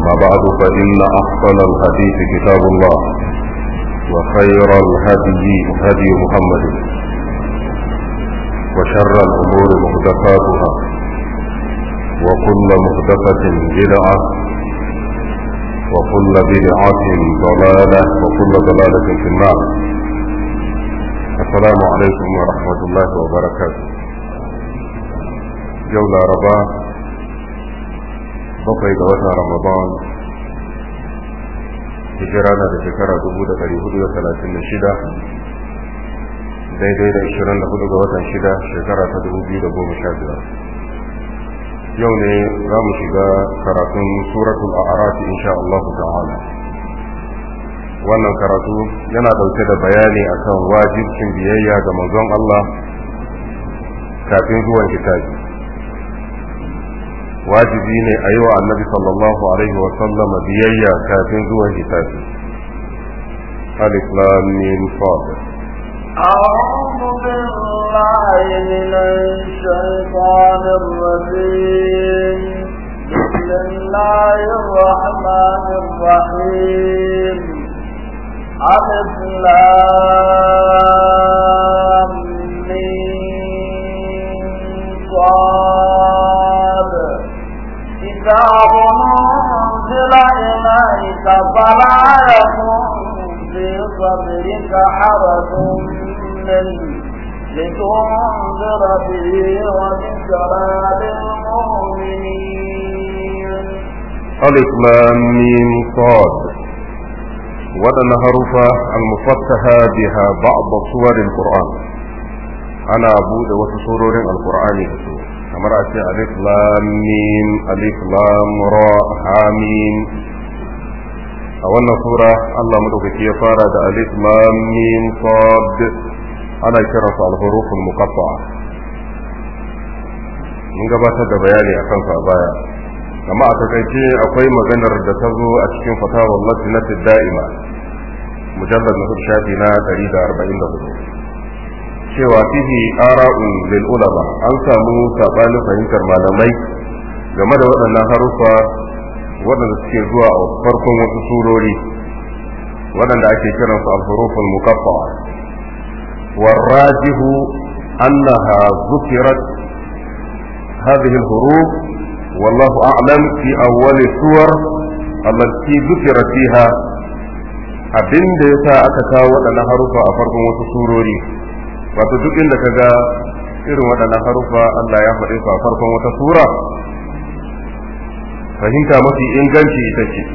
أما بعد فإن أحسن الحديث كتاب الله وخير الهدي هدي محمد وشر الأمور محدثاتها وكل محدثة بدعة وكل بدعة ضلالة وكل ضلالة في النار السلام عليكم ورحمة الله وبركاته يوم ربا bakwai ga watan ramadan hijira na da shekara dubu da dari hudu da talatin da shida daidai da ishirin da hudu ga watan shida shekara ta dubu biyu da goma sha biyar yau ne za mu shiga karatun suratul a'raf insha Allah ta'ala wannan karatu yana dauke da bayani akan wajibcin biyayya ga manzon Allah kafin zuwan kitabi wajibi ne a yi wa annabi sallallahu alaihi wa sallama biyayya kafin zuwan kitabi alif lam mim sad أعوذ بالله من الشيطان الرجيم بسم الله الرحمن الرحيم ألف لام صاد كتاب أنزل إليك فلا يكن في صدرك حرج منه لتنذر به وذكرى للمؤمنين ألف لام ميم صاد ودن حروف المفتحة بها بعض صور القرآن أنا أبود وسسورور القرآن kamar a ce alif lam mim alif lam ra ha mim a wannan sura Allah madaukaki ya fara da alif lam mim sad ana kiransu al-huruful muqatta'a mun gabatar da bayani akan sa baya amma a takaice akwai maganar da ta zo a cikin fatawar lajnatid da'ima mujallad na shafi na 144 cewa fihi ara'un lil ulama an samu sabanin fahimtar malamai game da waɗannan harufa waɗanda suke zuwa a farkon wasu surori waɗanda ake kiransu al-huruful muqatta'a والراجح أنها ذكرت هذه الحروف والله أعلم في أول السور التي ذكرت فيها abin da ya sa aka kawo waɗannan harufa a farkon wasu surori wato duk inda ka ga irin waɗannan harufa Allah ya faɗi su a farkon wata sura fahimta mafi inganci ita ce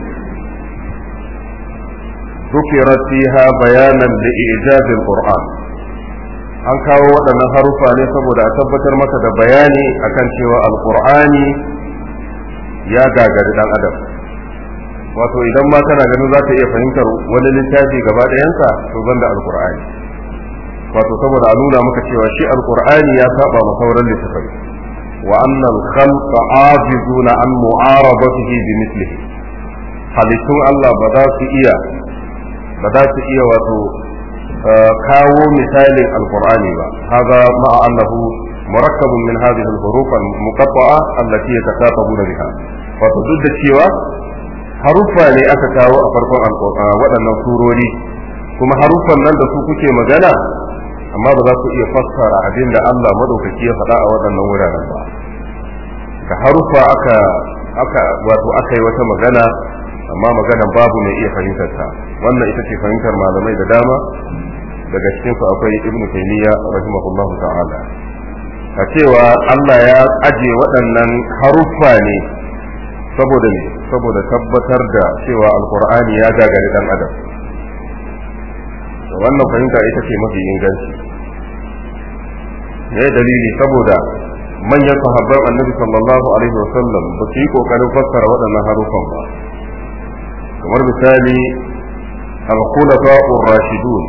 ذكرت فيها بيانا لإعجاز القرآن an kawo waɗannan harufa ne saboda a tabbatar maka da bayani akan cewa alƙur'ani ya gagari ɗan adam wato idan ma kana ganin za ka iya fahimtar wani littafi gaba ɗayansa to banda alƙur'ani wato saboda a nuna maka cewa shi alƙur'ani ya saba ma sauran littafai wa annal khalqa ajizuna an mu'arabatihi bi mislihi halittun Allah ba za su iya ba za su iya wato kawo misalin alqur'ani ba haza ma'a annahu murakkabun min hadhihi al-huruf al-muqatta'a allati yatakatabuna biha wato duk da cewa haruffa ne aka kawo a farkon waɗannan surori kuma haruffan nan da su kuke magana amma ba za ku iya fassara abin da Allah madaukaki ya faɗa a waɗannan wuraren ba da haruffa aka aka wato aka yi wata magana amma maganan babu mai iya fahimtar ta wannan ita ce fahimtar malamai da dama daga cikin su akwai ibnu taymiya rahimahullahu ta'ala a cewa Allah ya aje waɗannan haruffa ne saboda ne saboda tabbatar da cewa alqur'ani ya gagari dan adam wannan fahimta ita ce mafi inganci me dalili saboda manyan sahabban annabi sallallahu alaihi wasallam ba su yi kokarin fassara waɗannan harufan ba kamar misali al-khulafa'u rashidun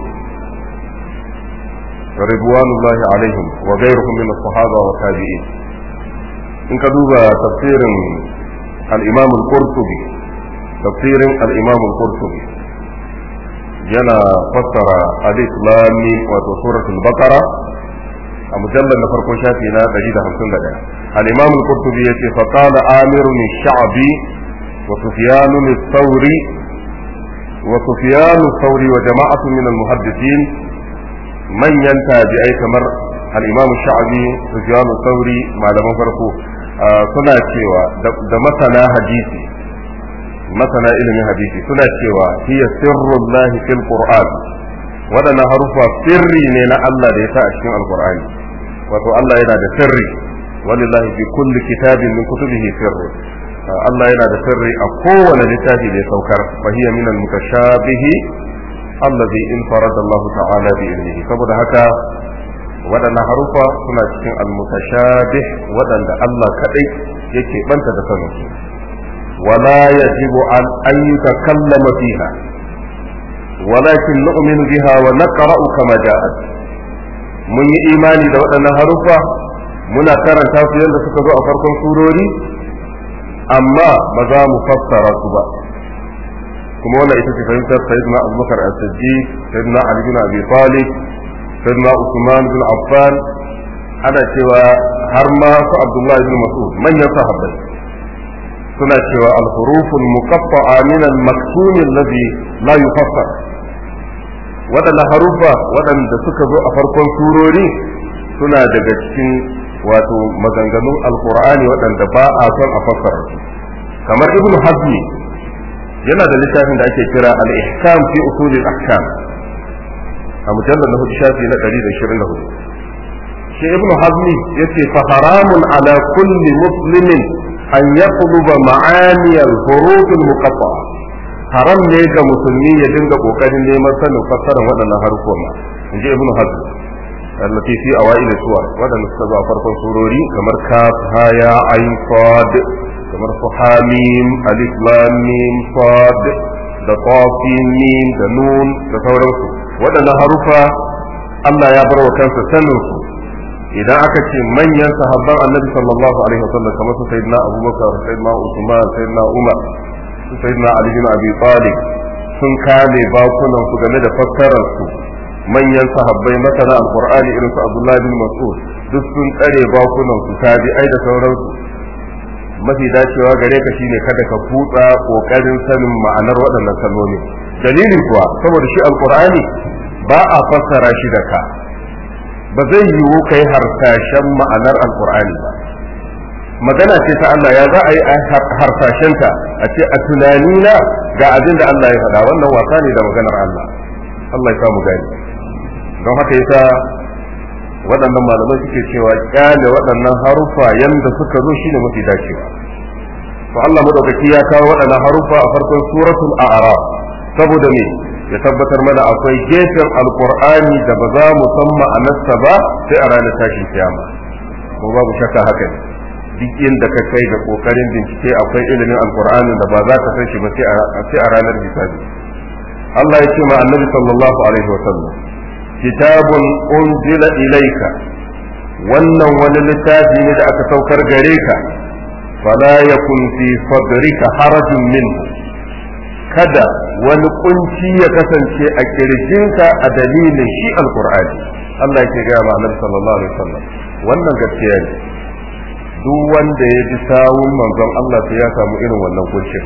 ridwanullahi alaihim wa ghayruhum min as-sahaba wa tabi'in in ka duba tafsirin al-imam al-qurtubi tafsirin al-imam al-qurtubi yana fassara alif lam mim wato suratul baqara a mujallar na farkon shafi na 151 al-imam al-qurtubi yace fa qala amir min sha'bi wa sufyan al-thawri wa sufyan al-thawri wa jama'atu min al-muhaddithin manyan tabi'ai kamar al-imam sha'bi sufyan al-thawri malaman farko suna cewa da masana hadisi masana ilimin hadisi suna cewa hiya sirrullahi fil qur'an waɗannan harufa sirri ne na Allah da ya sa a cikin alqur'ani wato Allah yana da sirri walillahi fi kulli kitabin min kutubihi sirru Allah yana da sirri a kowane littafi da ya saukar fa hiya min al-mutashabihi allazi in farada Allah ta'ala bi ilmihi saboda haka waɗannan harufa suna cikin al-mutashabih waɗanda Allah kadai yake banta da sanin su ولا يجب أن أن يتكلم فيها ولكن نؤمن بها ونقرأ كما جاءت mun yi imani da waɗannan haruffa muna karanta su yadda suka zo a farkon surori amma ba za mu fassara su ba kuma wannan ita ce fahimtar sayyidina abubakar as-siddiq sayyidina ali bin abi talib sayyidina usman bin affan ana cewa har ma su abdullahi bin mas'ud manyan sahabbai suna cewa al-huruful muqatta'a min al-maktum alladhi la yufassar waɗannan haruffa waɗanda suka zo a farkon surori suna daga cikin wato maganganun alkur'ani waɗanda ba a son a fassara su kamar ibnu hazmi yana da littafin da ake kira al-ihkam fi usul al-ahkam a mujallar na hudu shafi na 124 shi ibnu hazmi yace fa haramun ala kulli muslimin an yaqluba ma'ani al-huruf al-muqatta'a haram ne ga musulmi ya dinga kokarin neman sanin fassarar waɗannan harufan ma in ji ibnu hazm allati fi awail suwar waɗanda suka zo a farkon surori kamar kaf ha ya ain sad kamar su hamim alif lam mim sad da qafin mim da nun da sauransu waɗannan harufa Allah ya bar wa kansa sanin su idan aka ce manyan sahabban annabi sallallahu alaihi wasallam kamar su sayyidina abubakar sayyidina usman sayyidina umar sayyidina Ali bin Abi Talib sun kame bakunan su game da fassarar su manyan sahabbai masana alqur'ani irin su Abdullah bin Mas'ud duk sun tsare bakunan su tabi'ai da sauransu mafi dacewa gare ka shine kada ka kutsa kokarin sanin ma'anar waɗannan kalmomi dalili kuwa saboda shi alqur'ani ba a fassara shi da ka ba zai yiwu kai harsashen ma'anar alqur'ani ba magana ce ta Allah ya za a yi harsashenta a ce a tunanina ga abin da Allah ya faɗa wannan wasa ne da maganar Allah Allah ya samu gani don haka yasa waɗannan malamai suke cewa kyale waɗannan harufa yanda suka zo shine mafi dacewa to Allah madaukaki ya kawo waɗannan harufa a farkon suratul a'raf saboda me ya tabbatar mana akwai gefen alqur'ani da ba za mu san ma'anarsa ba sai a ranar tashin kiyama ko babu shakka haka ne duk inda ka kai da kokarin bincike akwai ilimin alkur'anin da ba za ka san shi ba sai a ranar hisabi Allah ya ce ma annabi sallallahu alaihi wa sallam kitabun unzila ilayka wannan wani littafi ne da aka saukar gare ka fala yakun fi sadrika harajun minhu kada wani kunci ya kasance a kirjinka a dalilin shi alkur'ani Allah ya ce ga ma annabi sallallahu alaihi wa sallam wannan gaskiya ne duk wanda ya ji sawun manzon Allah sai ya samu irin wannan kuncin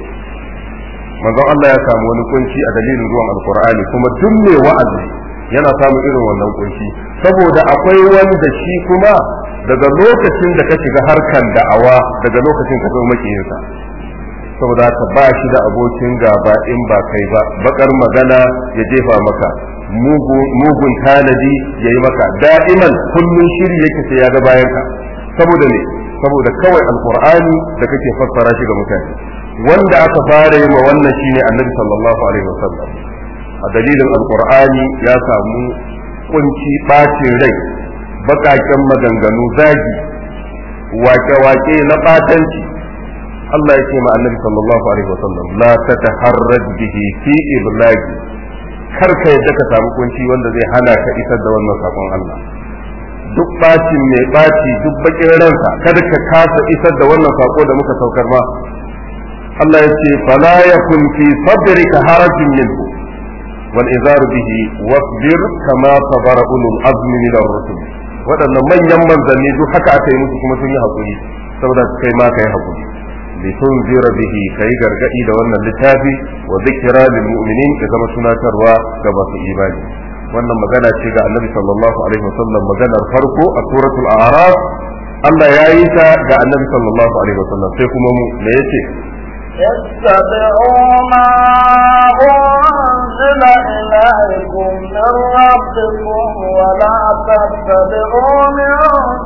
manzon Allah ya samu wani kunci a dalilin zuwan alkur'ani kuma duk mai wa'azi yana samu irin wannan kunci saboda akwai wanda shi kuma daga lokacin da ka shiga harkan da'awa daga lokacin ka zama makiyinsa saboda ka ba shi da abokin gaba in ba kai ba bakar magana ya jefa maka mugun tanadi ya yi maka da'iman kullum shiri yake sai ya ga bayanka saboda ne saboda kawai alkur'ani da kake fassara shi ga mutane wanda aka fara yi ma wannan shine annabi sallallahu alaihi wasallam a dalilin alkur'ani ya samu kunci bacin rai bakaken maganganu zagi wake-wake na batanci Allah ya ce ma annabi sallallahu alaihi wasallam la tataharraj bihi fi iblagi kar ka yadda ka samu kunci wanda zai hana ka isar da wannan sakon Allah duk bacin mai baci duk bakin ransa kada ka kasa isar da wannan sako da muka saukar ma Allah ya ce fala yakun fi sadrika harajun minhu wal izar bihi wasbir kama sabara ulul azmi min ar-rusul wadannan manyan manzanni duk haka aka yi musu kuma sun yi hakuri saboda kai ma kai hakuri litunzira bihi kai gargadi da wannan littafi wa zikra lil mu'minin ya zama tunatarwa ga masu imani wannan magana ce ga annabi sallallahu alaihi wasallam maganar farko a suratul a'raf Allah ya yi ta ga annabi sallallahu alaihi wasallam sai kuma mu me yace اتبعوا ما أنزل إليكم من ربكم ولا تتبعوا من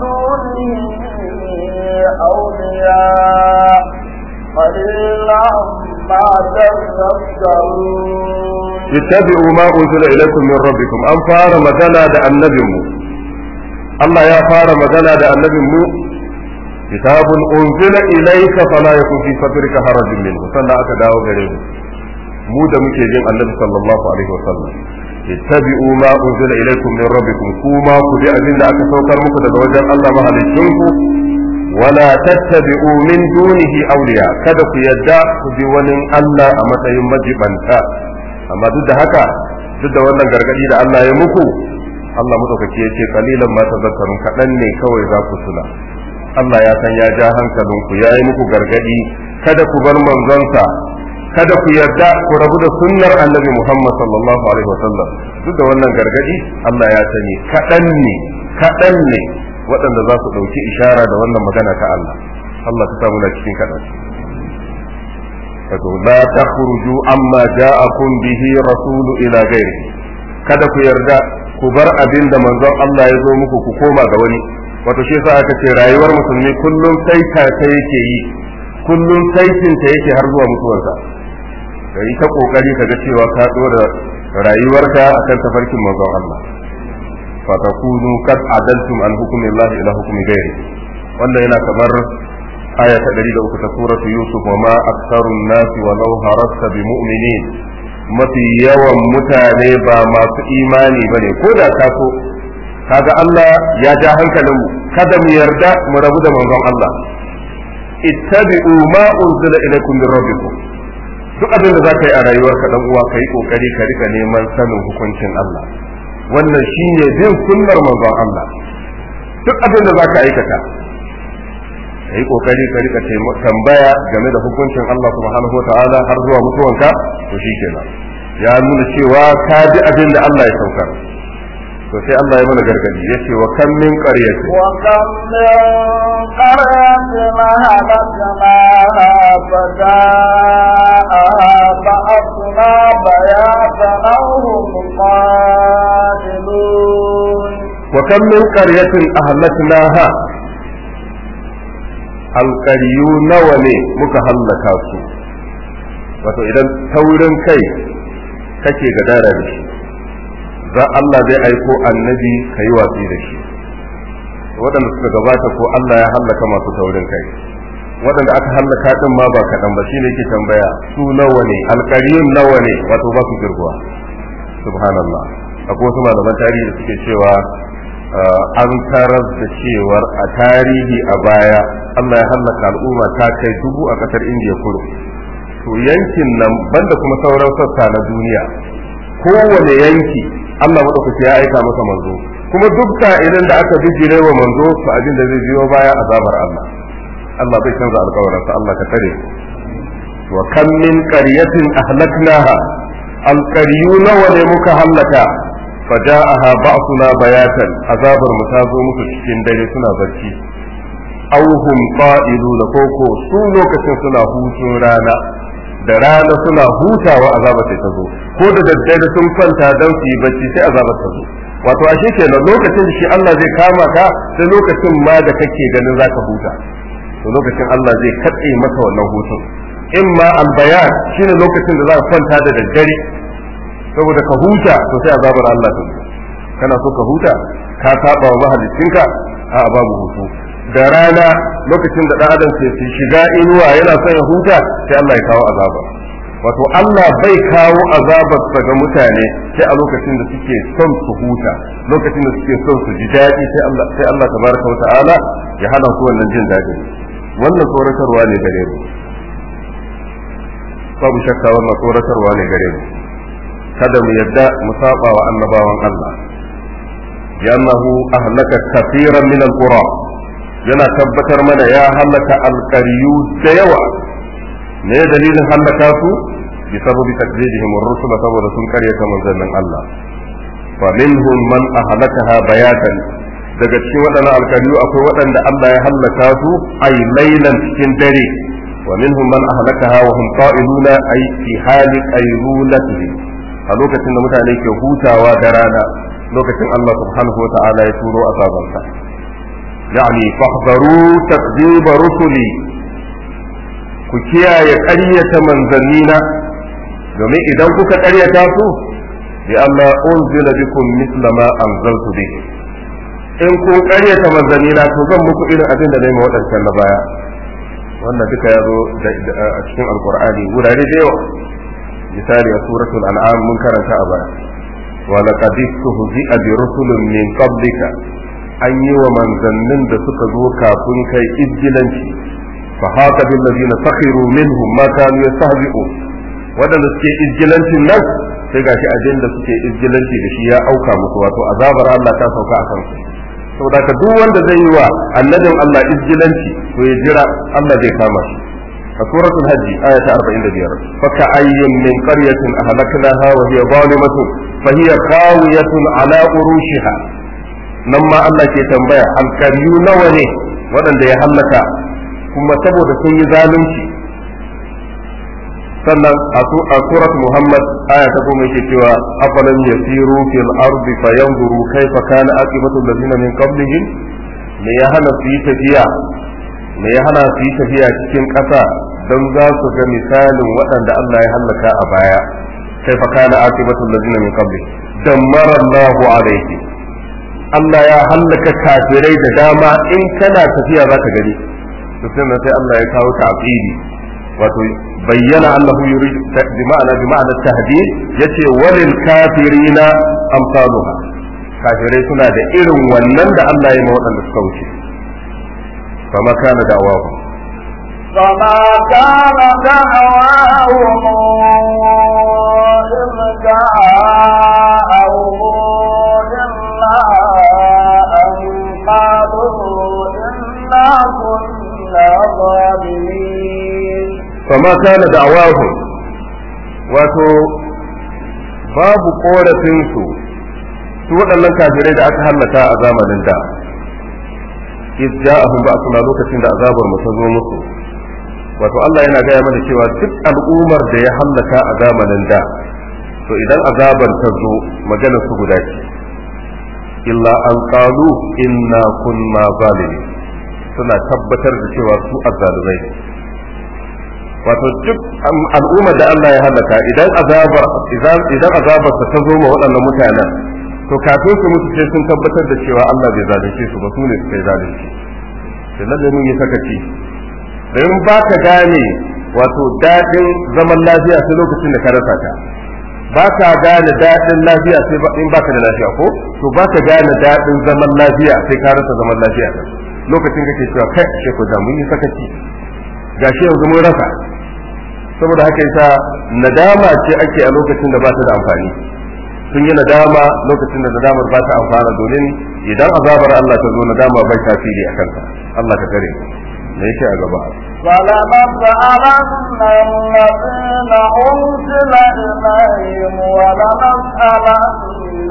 دونه أولياء قليلا ما تذكرون ittabi'u ma unzila ilaykum min rabbikum an fara magana da annabinmu Allah ya fara magana da annabinmu kitabun unzila ilayka fala yakun fi sadrika harajun minhu sannan aka dawo gare mu mu da muke jin annabi sallallahu alaihi wasallam ittabi'u ma unzila ilaykum min rabbikum kuma ku bi abin da aka saukar muku daga wajen Allah mahalicinku wala tattabi'u min dunihi awliya kada ku yadda ku bi wani Allah a matsayin majibanta amma duk da haka duk da wannan gargadi da Allah ya muku Allah madaukaki ya ce kalilan ma tazakkarun kadan ne kawai za ku tuna Allah ya san ya ja hankalinku ya yi muku gargadi kada ku bar manzonsa kada ku yarda ku rabu da sunnar annabi Muhammad sallallahu alaihi wasallam duk da wannan gargadi Allah ya sani kadan ne kadan ne waɗanda za su ɗauki ishara da wannan magana ta Allah Allah ta samu na cikin kaɗan wato la takhruju amma ja'akum bihi rasulu ila ghairi kada ku yarda ku bar abin da manzon Allah ya zo muku ku koma ga wani wato shi yasa aka ce rayuwar musulmi kullum saita ta yake yi kullum saitin ta yake har zuwa mutuwarsa ka yi ta kokari ka ga cewa ka dora rayuwarka akan tafarkin manzon Allah fatakunu kad adaltum an hukumi Allah ila hukumi ghairi wannan yana kamar aya ta 103 ta suratu yusuf wa ma aktharun nas walau harasta bi mu'minin mafi yawan mutane ba masu imani bane ko da ka so kaga Allah ya ja hankalinmu kada mu yarda mu rabu da manzon Allah ittabi'u ma unzila ilaykum min rabbikum duk abin da zaka yi a rayuwarka dan uwa kai kokari ka rika neman sanin hukuncin Allah wannan shine bin sunnar manzon Allah duk abin da zaka aikata kai kokari ka rika tambaya game da hukuncin Allah subhanahu wataala har zuwa mutuwanka to shikenan ya nuna cewa ka ji abin da Allah ya saukar to sai Allah ya mana gargadi yace wa kam min qaryati wa kam min qaryatin halaknaha fada'a ba'athna bayatan aw hum qatilun wa kam min qaryatin ahlaknaha alqaryu nawa ne muka hallaka su wato idan taurin kai kake gadara da shi za Allah zai aiko annabi ka yi watsi da shi waɗanda suka gabata ko Allah ya hallaka masu taurin kai waɗanda aka hallaka din ma ba kaɗan ba shine yake tambaya su nawa ne alƙariyun nawa ne wato ba su girguwa subhanallah akwai wasu malaman tarihi da suke cewa an tarar da cewar a tarihi a baya Allah ya hallaka al'umma ta kai dubu a ƙasar indiya kudu to yankin nan banda kuma sauran sassa na duniya kowane yanki Allah madaukaki ya aika masa manzo kuma duk idan da aka bijire wa manzo to abin da zai biyo baya azabar Allah Allah bai canza alƙawarinsa Allah ka tare wa kam min qaryatin ahlaknaha alqaryu nawa ne muka hallaka faja'aha ba'suna bayatan azabar mu ta zo musu cikin dare suna barci aw hum qa'iluna koko su lokacin suna hutun rana da rana suna hutawa azaba sai ta zo ko da daddare sun kwanta don su yi bacci sai azaba ta zo wato ashe kenan lokacin da shi Allah zai kama ka sai lokacin ma da kake ganin zaka huta to lokacin Allah zai katse maka wannan hutun imma albayan shine lokacin da za ka kwanta da daddare saboda ka huta to sai azabar Allah ta zo kana so ka huta ka saba wa mahaliccinka a babu hutu da rana lokacin da ɗan adam ke shiga inuwa yana son ya huta sai Allah ya kawo azaba wato Allah bai kawo azabar ga mutane sai a lokacin da suke son su huta lokacin da suke son su ji daɗi sai Allah sai Allah tabaraka wata'ala ya hana su wannan jin daɗi wannan tsoratarwa ne gare mu babu shakka wannan tsoratarwa ne gare mu kada mu yadda mu saba wa annabawan Allah لأنه أهلك كثيرا من القرى yana tabbatar mana ya halaka alƙaryu da yawa me dalilin hallaka su bi sababi takdibihim ar-rusul saboda sun karyata manzannin Allah fa minhum man ahlakaha bayatan daga cikin waɗannan alkaliyu akwai waɗanda Allah ya hallaka su ay laylan cikin dare wa minhum man ahlakaha wa hum qa'iluna ay fi hali qaylulatihim a lokacin da mutane ke hutawa da rana lokacin Allah subhanahu wa ta'ala ya turo azabansa yani fahdharu takdhiba rusuli ku kiyaye ƙaryata manzannina domin idan kuka ƙaryata su bi Allah unzila bikum misla ma anzaltu bi in kun ƙaryata manzannina to zan muku irin abin da nayi ma waɗancan na baya wannan duka ya zo a cikin alqur'ani wurare da yawa misali a suratul an'am mun karanta a baya wa laqad istuhzi'a bi rusulin min qablika an yi wa manzannin da suka zo kafin kai izgilanci fa haka bil ladina sakhiru minhum ma kanu yastahzi'un wadanda suke izgilancin nan sai gashi abin da suke izgilanci da shi ya auka musu wato azabar Allah ta sauka a kansu saboda ka duk wanda zai yi wa annabin Allah izgilanci to ya jira Allah zai kama shi a suratul hajji aya ta 45 fa ka ayyin min qaryatin ahlaknaha wa hiya zalimatun fa hiya khawiyatun ala urushiha nan ma Allah ke tambaya alkaryu nawa ne waɗanda ya hallaka kuma saboda sun yi zalunci sannan a surat Muhammad aya ta goma yake cewa afalan yasiru fil ardi fayanzuru kaifa kana aqibatu allazina min qablihim me ya hana su yi tafiya me ya hana su yi tafiya cikin ƙasa don za su ga misalin waɗanda Allah ya hallaka a baya kaifa kana aqibatu allazina min qablihim dammara Allahu alayhi Allah ya hallaka kafirai da dama in kana tafiya za ka gani to sai sai Allah ya kawo ta'qidi wato bayyana annahu yurid bi ma'ana bi ma'ana tahdid yace walil kafirina amsaluha kafirai suna da irin wannan da Allah ya ma waɗanda suka wuce fama kana da'awahu فما كان دعواهم إذ جاءهم إلا أن قالوا إنا كنا ظالمين فما كان دعواهم wato babu korafinsu su waɗannan kafirai da aka hallaka a zamanin da iz ja'ahum ba'suna lokacin da azabar mu ta zo musu wato Allah yana gaya mana cewa duk al'ummar da ya hallaka a zamanin da to idan azabar ta zo maganar su guda ce illa an qalu inna kunna zalimin suna tabbatar da cewa su azzalumai ne wato duk al'ummar da Allah ya halaka idan azabar idan azabar ta zo ma waɗannan mutanen to kafin su mutu sai sun tabbatar da cewa Allah bai zalunce su ba su ne suka yi zalunci sai lalle mun yi sakaci dan ba ka gane wato daɗin zaman lafiya sai lokacin da ka rasa ta ba ka gane daɗin lafiya sai in baka da lafiya ko to ba ka gane daɗin zaman lafiya sai ka rasa zaman lafiya lokacin kake cewa kai ashe ko da mun yi sakaci gashi yanzu mun rasa saboda haka yasa nadama ce ake a lokacin da ba ta da amfani sun yi nadama lokacin da nadamar ba ta amfana domin idan azabar Allah ta zo nadama bai tasiri a kanka Allah ka tare me yake a gaba فلنسألن الذين أرسل إليهم ولنسألن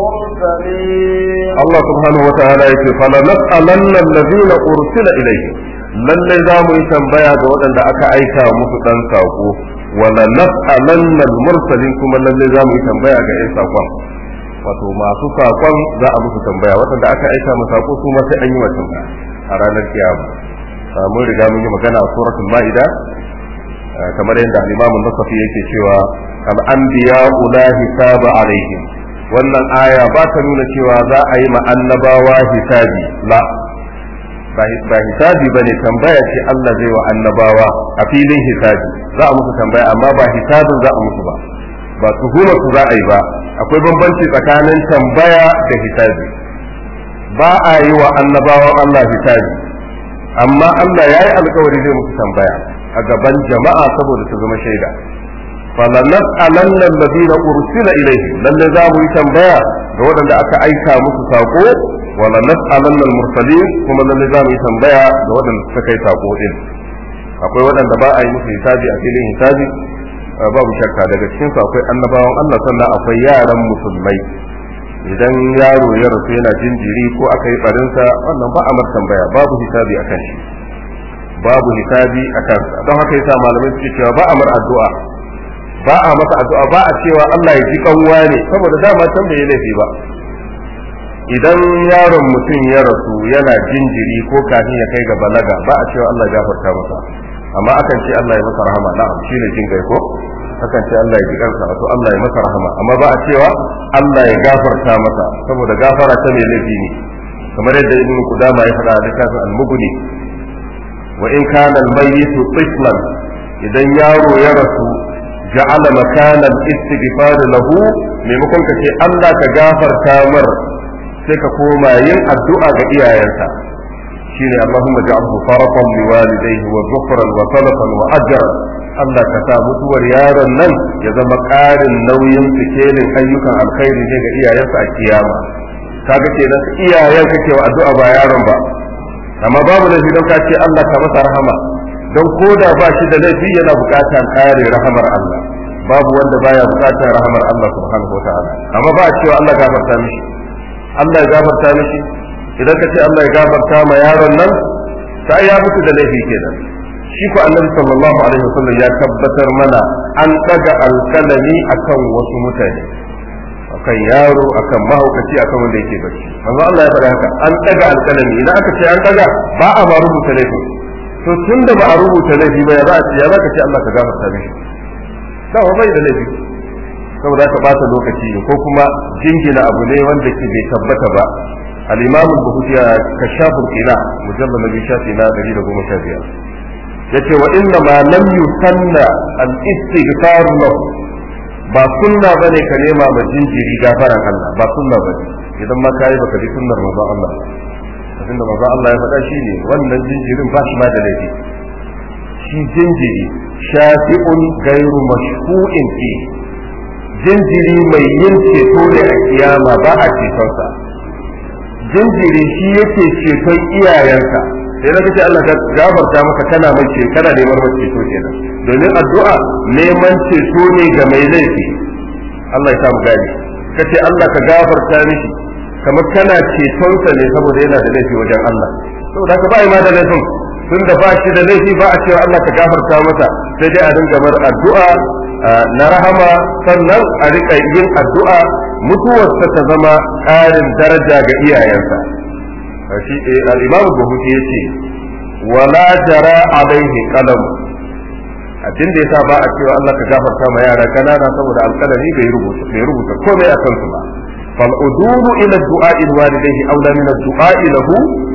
المرسلين Allah subhanahu wa ta'ala yake fala nas'alanna allazina ursila ilayhim lalle za mu yi tambaya ga waɗanda aka aika musu dan sako wala nas'alanna al-mursalin kuma lalle za mu yi tambaya ga ƴan sakon wato masu sakon za a musu tambaya waɗanda aka aika musu sako su ma sai an yi wa tambaya a ranar kiyama mun riga mun yi magana a suratul ma'ida kamar yadda al-imam an-nasafi yake cewa al-anbiya la hisaba alaihim wannan aya ba ta nuna cewa za a yi ma annabawa hisabi la ba hisabi ba ne tambaya ce Allah zai wa annabawa a filin hisabi za a musu tambaya amma ba hisabin za a musu ba ba tuhuma su za a yi ba akwai bambanci tsakanin tambaya da hisabi ba a yi wa annabawan Allah hisabi amma Allah ya yi alkawari zai musu tambaya a gaban jama'a saboda su zama shaida falanas'alanna alladhina ursila ilayhim lalle za mu yi tambaya ga waɗanda aka aika musu sako wala nas'alanna al-mursalin kuma lalle za mu yi tambaya ga waɗanda suka kai sako din akwai waɗanda ba a yi musu hisabi a filin hisabi babu shakka daga cikin su akwai annabawan Allah sannan akwai yaran musulmai idan yaro ya rasu yana jinjiri ko aka yi barinsa wannan ba a mar tambaya babu hisabi a kan shi babu hisabi a kansa don haka yasa malamai suke cewa ba a mar addu'a ba a masa addu'a ba a cewa Allah ya ji kanwa ne saboda dama can bai laifi ba idan yaron mutum ya rasu yana jinjiri ko kafin ya kai ga balaga ba a cewa Allah ya gafarta masa amma akan ce Allah ya masa rahama na'am shine jin gai ko akan ce Allah ya ji kansa to Allah ya masa rahama amma ba a cewa Allah ya gafarta masa saboda gafara ta mai laifi ne kamar yadda ibn Qudama ya faɗa a littafin al-Mughni wa in kana al-mayyit tiflan idan yaro ya rasu ja'ala makana al-istighfar lahu maimakon ka ce Allah ka gafarta mar sai ka koma yin addu'a ga iyayensa shine Allahumma ja'alhu faratan liwalidayhi wa dhukran wa salafan wa ajran Allah ka sa mutuwar yaron nan ya zama ƙarin nauyin sikelin ayyukan alkhairi ne ga iyayensa a kiyama kaga kenan iyayen kake wa addu'a ba yaron ba amma babu laifi don ka ce Allah ka masa rahama don koda ba shi da laifi yana buƙatar kare rahamar Allah babu wanda baya buƙatar rahamar Allah subhanahu wa ta'ala amma ba a cewa Allah gafarta mishi Allah ya gafarta mishi idan ka ce Allah ya gafarta ma yaron nan sai ya mutu da laifi kenan shi ko annabi sallallahu alaihi wasallam ya tabbatar mana an daga alkalami akan wasu mutane akan yaro akan mahaukaci akan wanda yake bacci amma Allah ya faɗa haka an daga alkalami idan aka ce an daga ba a ma rubuta laifi to tun da ba a rubuta laifi ba ya za a ce ya za ka ce Allah ka gafarta mishi dawa bai da laifi saboda ka bata lokaci ko kuma jingina abu ne wanda ke bai tabbata ba al-imam al-bukhari ya kashafur qila mujallal nabi shafi na 115 yace wa inna ma lam yusanna al-istighfar lahu ba sunna bane ka nema ma jinjiri gafaran Allah ba sunna bane idan ma kai baka bi sunnar manzo Allah abinda manzo Allah ya faɗa shine wannan jinjirin ba shi ma da laifi shi jinjiri shafi'un gairu mashku'in fi jinjiri mai yin ceto ne a kiyama ba a cetonsa jinjiri shi yake ceton iyayensa sai na kace Allah ka gafarta maka kana mai ce kana neman mai ceto kenan domin addu'a neman ceto ne ga mai laifi Allah ya samu gani kace Allah ka gafarta mishi kamar kana cetonsa ne saboda yana da laifi wajen Allah saboda haka ba ma da laifin tun da ba shi da laifi ba a cewa Allah ka gafarta masa sai dai a dinga mar addu'a na rahama sannan a rika yin addu'a mutuwarsa ta zama ƙarin daraja ga iyayensa shi al-imam buhuti yace wala jara alaihi qalam abin da yasa ba a cewa Allah ka gafarta ma yara kanana saboda alƙalami bai rubuta bai rubuta komai akan su ba fal udulu ila du'a walidayhi aula min ad-du'a lahu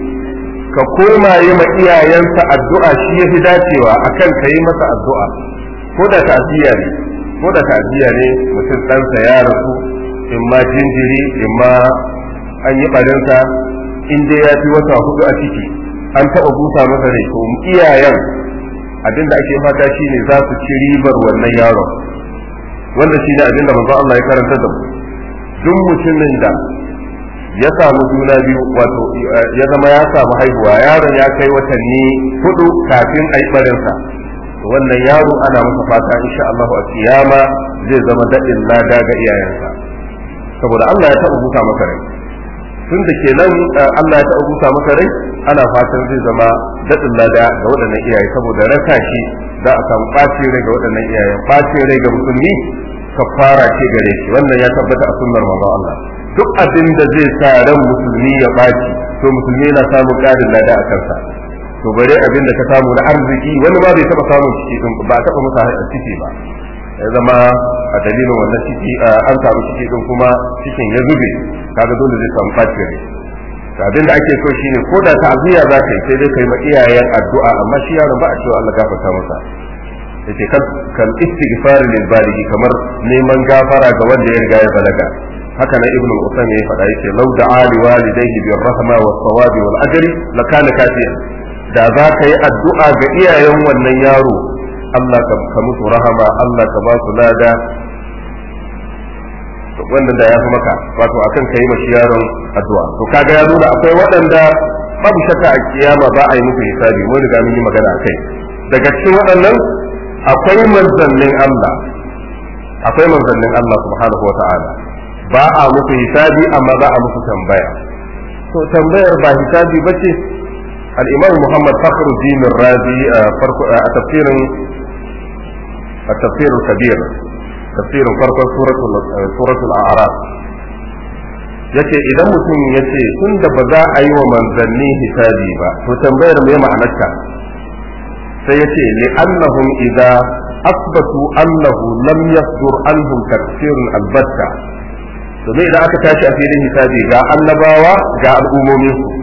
ka koma yi ma iyayensa addu'a shi yafi dacewa akan ka yi masa addu'a ko da ta'ziya ne ko da ta'ziya ne mutum ɗansa ya rasu in ma jinjiri in ma an yi barinsa in dai ya fi wata hudu a ciki an taɓa busa masa rai to iyayen abin da ake fata shine za su ci ribar wannan yaron wanda shine abin da manzo Allah ya karanta da mu duk mutumin da ya samu juna biyu wato ya zama ya samu haihuwa yaron ya kai watanni hudu kafin a yi barinsa wannan yaro ana masa fata insha Allah a kiyama zai zama daɗin lada ga iyayensa saboda Allah ya taɓa busa maka rai tun da kenan Allah ya taɓa busa maka rai ana fatan zai zama daɗin lada ga waɗannan iyaye saboda rasa shi za a samu ɓacin rai ga waɗannan iyayen ɓacin rai ga musulmi kafara ce gare shi wannan ya tabbata a sunnar manzon Allah duk abin da zai sa ran musulmi ya ɓaci to musulmi yana samun ƙarin lada a kansa to bare abin da ka samu na arziki wani ma bai taɓa samun ciki din ba taɓa masa ciki ba ya zama a dalilin wannan ciki an samu ciki din kuma cikin ya zube kaga dole zai samu ɓacin rai abin da ake so shine ko da ta'aziyya za ka yi sai dai kai ma iyayen addu'a amma shi yaron ba a cewa Allah gafarta masa yace kan kan istighfar lil baligi kamar neman gafara ga wanda ya riga ya balaga haka na ibnu usam ya faɗa yace law da'a li walidayhi bir rahma was sawabi wal ajri la kana kafiyan da za ka yi addu'a ga iyayen wannan yaro Allah ka musu rahama Allah ka ba su lada wannan da ya fi maka wato akan kai mashi yaron addu'a to kaga ya nuna akwai waɗanda babu shakka a kiyama ba a yi musu hisabi mun riga mun yi magana akai daga cikin waɗannan akwai manzannin Allah akwai manzannin Allah subhanahu wa ta'ala ba a musu hisabi amma za a musu tambaya to tambayar ba hisabi bace al-imam Muhammad Fakhruddin Razi a farko a tafsirin a tafsirul kabir tafsirin farkon suratul suratul a'raf yace idan mutum yace tunda ba za a yi wa manzanni hisabi ba to tambayar me ma'anarta sai yace li annahum idza asbatu annahu lam yasdur anhum takfirun albatta domin idan aka tashi a filin hisabi ga annabawa ga al'ummomin su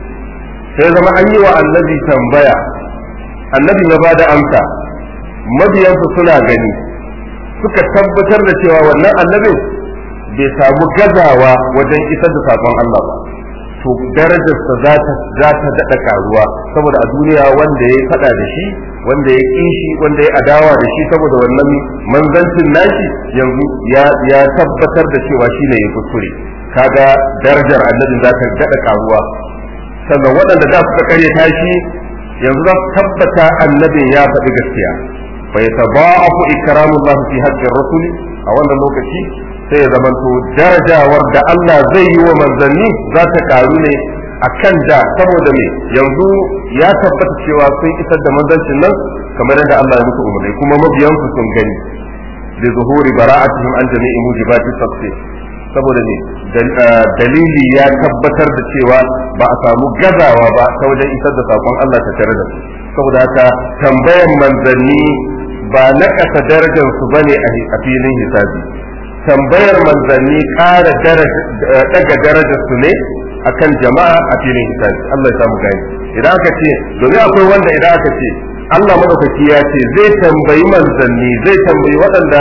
sai zama an yi wa annabi tambaya annabi ya bada amsa mabiyansu suna gani suka tabbatar da cewa wannan annabin bai samu gazawa wajen isar da sakon Allah ba to darajarsa za ta za ta daɗa karuwa saboda a duniya wanda ya faɗa da shi wanda ya ƙi shi wanda ya adawa da shi saboda wannan manzancin nashi yanzu ya ya tabbatar da cewa shi ne ya kuskure kaga darajar annabin za ta daɗa karuwa sannan waɗanda da suka kare tashi yanzu za su tabbata annabin ya faɗi gaskiya fa yataba'afu ikramullah fi haqqir rasul a wannan lokaci sai ya zamanto darajawar da Allah zai yi wa manzanni za ta karu ne a kan da saboda me yanzu ya tabbata cewa sun isar da manzancin nan kamar yadda Allah ya musu umarni kuma mabiyansu sun gani da zuhuri bara'atihim an jami'i mujibati tafsir saboda ne dalili ya tabbatar da cewa ba a samu gazawa ba ta wajen isar da sakon Allah ta tare da su saboda haka tambayan manzanni ba na ƙasa darajar su bane a filin hisabi tambayar manzanni ƙara daga darajar su ne akan jama'a a filin hisabi Allah ya samu gani idan aka ce domin akwai wanda idan aka ce Allah madaukaki ya ce zai tambayi manzanni zai tambayi waɗanda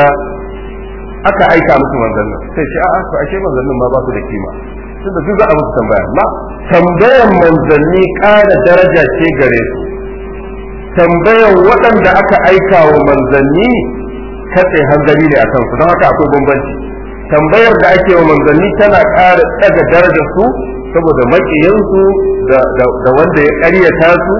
aka aika musu manzannin sai ce a'a to ashe manzannin ma ba su da kima tunda duk za a musu tambaya ma tambayan manzanni ƙara daraja ce gare su tambayan waɗanda aka aika wa manzanni katse hanzari ne a kansu don haka akwai bambanci tambayar da ake wa manzanni tana ƙara ɗaga darajar su saboda maƙiyansu da wanda ya ƙaryata su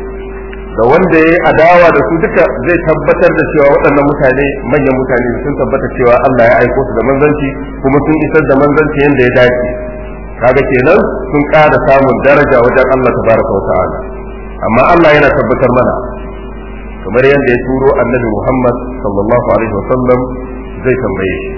da wanda ya yi adawa da su duka zai tabbatar da cewa waɗannan mutane manyan mutane sun tabbata cewa Allah ya aiko su da manzanci kuma sun isar da manzanci yadda ya dace kaga kenan sun ƙara samun daraja wajen Allah tabaraka wa ta'ala amma Allah yana tabbatar mana kamar yadda ya turo annabi Muhammad sallallahu alaihi wa sallam zai tambaye shi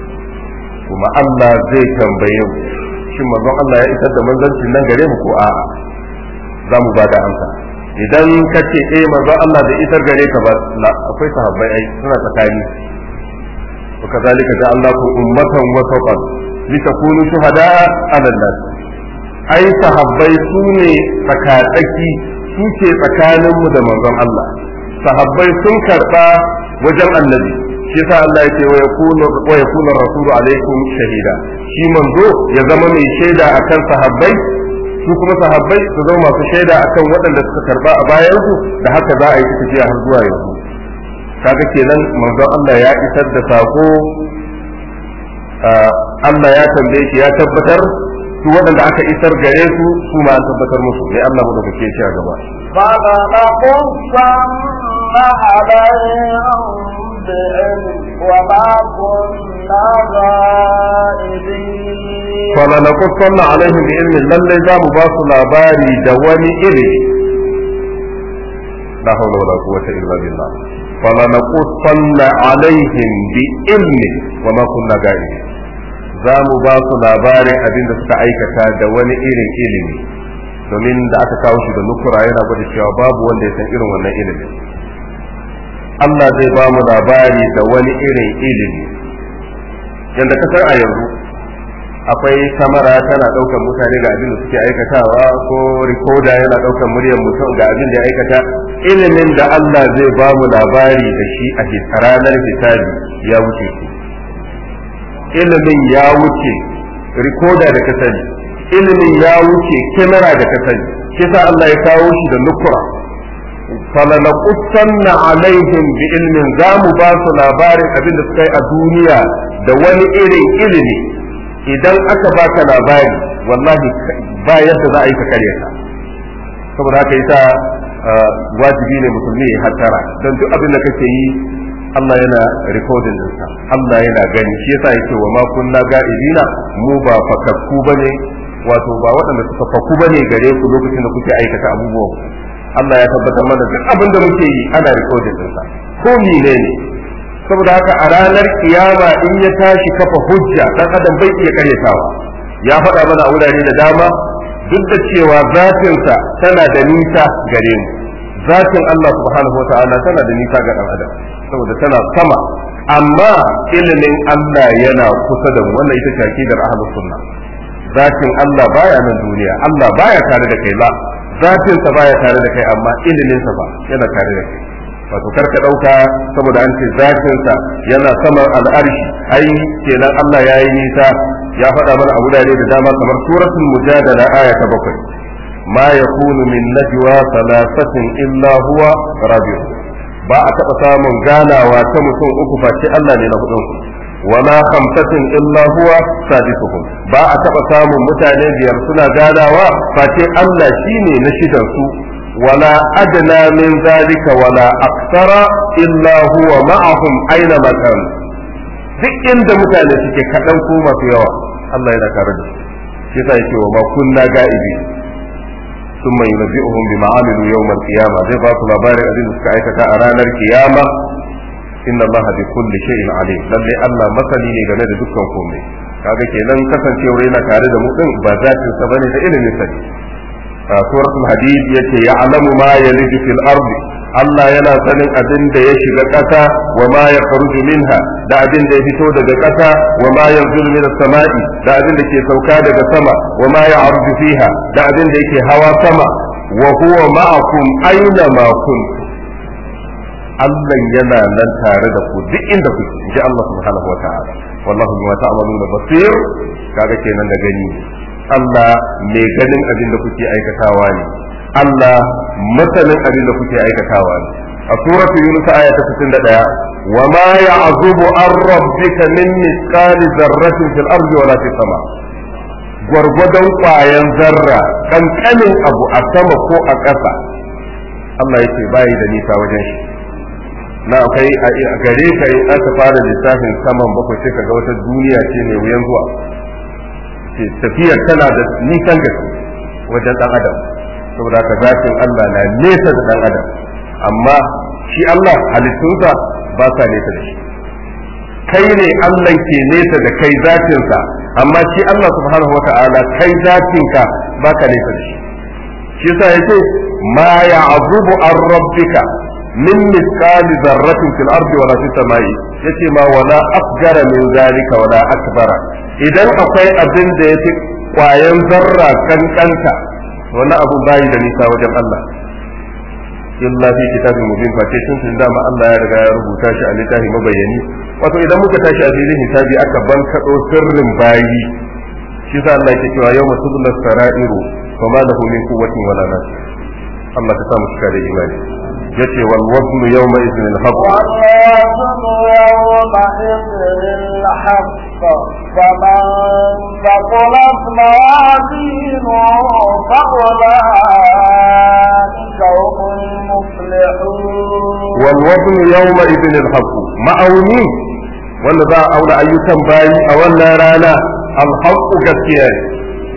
kuma Allah zai tambaye mu shin manzon Allah ya isar da manzancin nan gare mu ko a'a za mu ba da amsa idan ka ce eh manzo Allah bai isar gare ka ba akwai sahabbai ai suna tsakani wa kazalika ja'alnakum ummatan wasatan litakunu shuhada'a 'ala nas ai sahabbai su ne tsakatsaki su ce tsakanin mu da manzon Allah sahabbai sun karba wajen annabi shi yasa Allah ya ce wa yakunu wa yakunu rasulu alaikum shahida shi manzo ya zama mai shaida akan sahabbai su kuma sahabbai su zama masu shaida akan waɗanda suka karba a bayansu da haka za a yi tafiya har zuwa yanzu kaga kenan manzon Allah ya isar da sako Allah ya tambaye shi ya tabbatar su waɗanda aka isar gare su su ma an tabbatar musu sai Allah mu dauke shi a gaba فلنقصن عليهم بعلم فلنقصن عليهم وما كنا غائبين بعلم لله za mu ba su labari da wani iri la hawla wala quwwata illa billah فلنقصن عليهم بعلم وما كنا غائبين za mu ba su labarin abin da suka aikata da wani irin ilimi domin da aka kawo shi da nukura yana gwada cewa babu wanda ya san irin wannan ilimin Allah zai ba mu labari da wani irin ilimi yadda ka san a yanzu akwai kamera tana ɗaukar mutane ga abin da suke aikatawa ko rikoda yana ɗaukar muryar mutum ga abin da ya aikata ilimin da Allah zai ba mu labari da shi a ranar hisabi ya wuce shi ilimin ya wuce rikoda da ka sani ilimin ya wuce kamera da ka sani kisa Allah ya kawo shi da nukura falanaqussanna alaihim bi ilmin za mu ba su labarin abin da suka yi a duniya da wani irin ilimi idan aka baka labari wallahi ba yadda za a yi ka karya ka saboda haka yasa wajibi ne musulmi ya hattara don duk abin da kake yi Allah yana rikodin ɗinsa Allah yana gani shi yasa yake wa ma kunna ga'ibina mu ba fakakku bane wato ba waɗanda suka fakku bane gare ku lokacin da kuke aikata abubuwan Allah ya tabbatar mana duk abin da muke yi ana rikodin ɗinsa ko mene ne saboda haka a ranar kiyama in ya tashi kafa hujja dan adam bai iya karyatawa ya faɗa mana a wurare da dama duk da cewa zatinsa tana da nisa gare mu zatin Allah subhanahu wataala tana da nisa ga dan adam saboda tana sama amma ilimin Allah yana kusa da mu wannan ita ce akidar ahlus sunna zatin Allah baya nan duniya Allah baya tare da kai ba zatinsa baya tare da kai amma iliminsa ba yana tare da kai wato karka dauka saboda an ce zatinsa yana saman al'arshi ai kenan Allah ya yi nisa ya faɗa mana a wurare da dama kamar suratul mujadala aya ta bakwai ma yakunu min najwa thalathatin illa huwa rabi'u ba a taɓa samun ganawa ta mutum uku face Allah ne na hudun wala khamsatin illa huwa sadisuhum ba a taɓa samun mutane biyar suna ganawa face Allah shine na shidan su ولا أدنى من ذلك ولا أكثر إلا هو معهم أينما كانوا duk inda mutane suke kaɗan ko masu yawa Allah yana tare da su shi yasa yake wa ma kunna ga'ibi thumma yunabbi'uhum bima amilu yawm al-qiyamah zai ba su labarin abin da suka aikata a ranar kiyama inna Allah bi kulli shay'in alim lalle Allah masani ne game da dukkan komai kaga kenan kasancewa yana tare da mu din ba zatin sa bane da ilimin sa suratul hadid yace ya'lamu ma yaliju fil ardi Allah yana sanin abin da ya shiga ƙasa wa ma ya faruju minha da abin da ya fito daga ƙasa wa ma yanzulu minas sama'i da abin da ke sauka daga sama wa ma ya arju fiha da abin da yake hawa sama wa huwa ma'akum aina ma kuntum Allah yana nan tare da ku duk inda kuke ji Allah subhanahu wa ta'ala wallahu bima ta'maluna basir kaga kenan da gani Allah mai ganin abin da kuke aikatawa ne Allah masanin abin da kuke aikatawa ne a suratul yunus aya ta 61 wa ma ya'zubu an rabbika min misqali zarratin fil ardi wala fis sama gwargwadon kwayan zarra kankanin abu a sama ko a ƙasa Allah yake bayi da nisa wajen shi na akwai a gare ka in aka fara lissafin saman bakwai sai ka ga wata duniya ce mai wuyan zuwa tafiyar tana da nisan gaske wajen dan adam saboda ka zatin Allah na nesa da dan adam amma shi Allah halittunsa ba sa nesa da shi kai ne Allah ke nesa da kai zatinsa amma shi Allah subhanahu wa ta'ala kai zatinka ba ka nesa da shi shi yasa yace ma ya'zubu an rabbika min misqali zarratin fil ardi wala fis samai yace ma wala asgara min zalika wala akbara idan akwai abin da yafi kwayan zarra kankanta wani abu bayi da nisa wajen Allah illa fi kitabin mubin fa ce tun dama Allah ya riga ya rubuta shi a littafi mabayani wato idan muka tashi a filin hisabi aka ban kado sirrin bayi shi sa Allah yake cewa yawma tudla sara'iru fa ma lahu min quwwatin wala nasir Allah ka sa mu cika da imani yace wal waznu yawma idhin al haqq فمن ثقلت موازينه فأولئك هم المفلحون والوزن يومئذ الحق ma'auni wanda za a auna ayyukan bayi a wannan rana alhaqqu gaskiya ne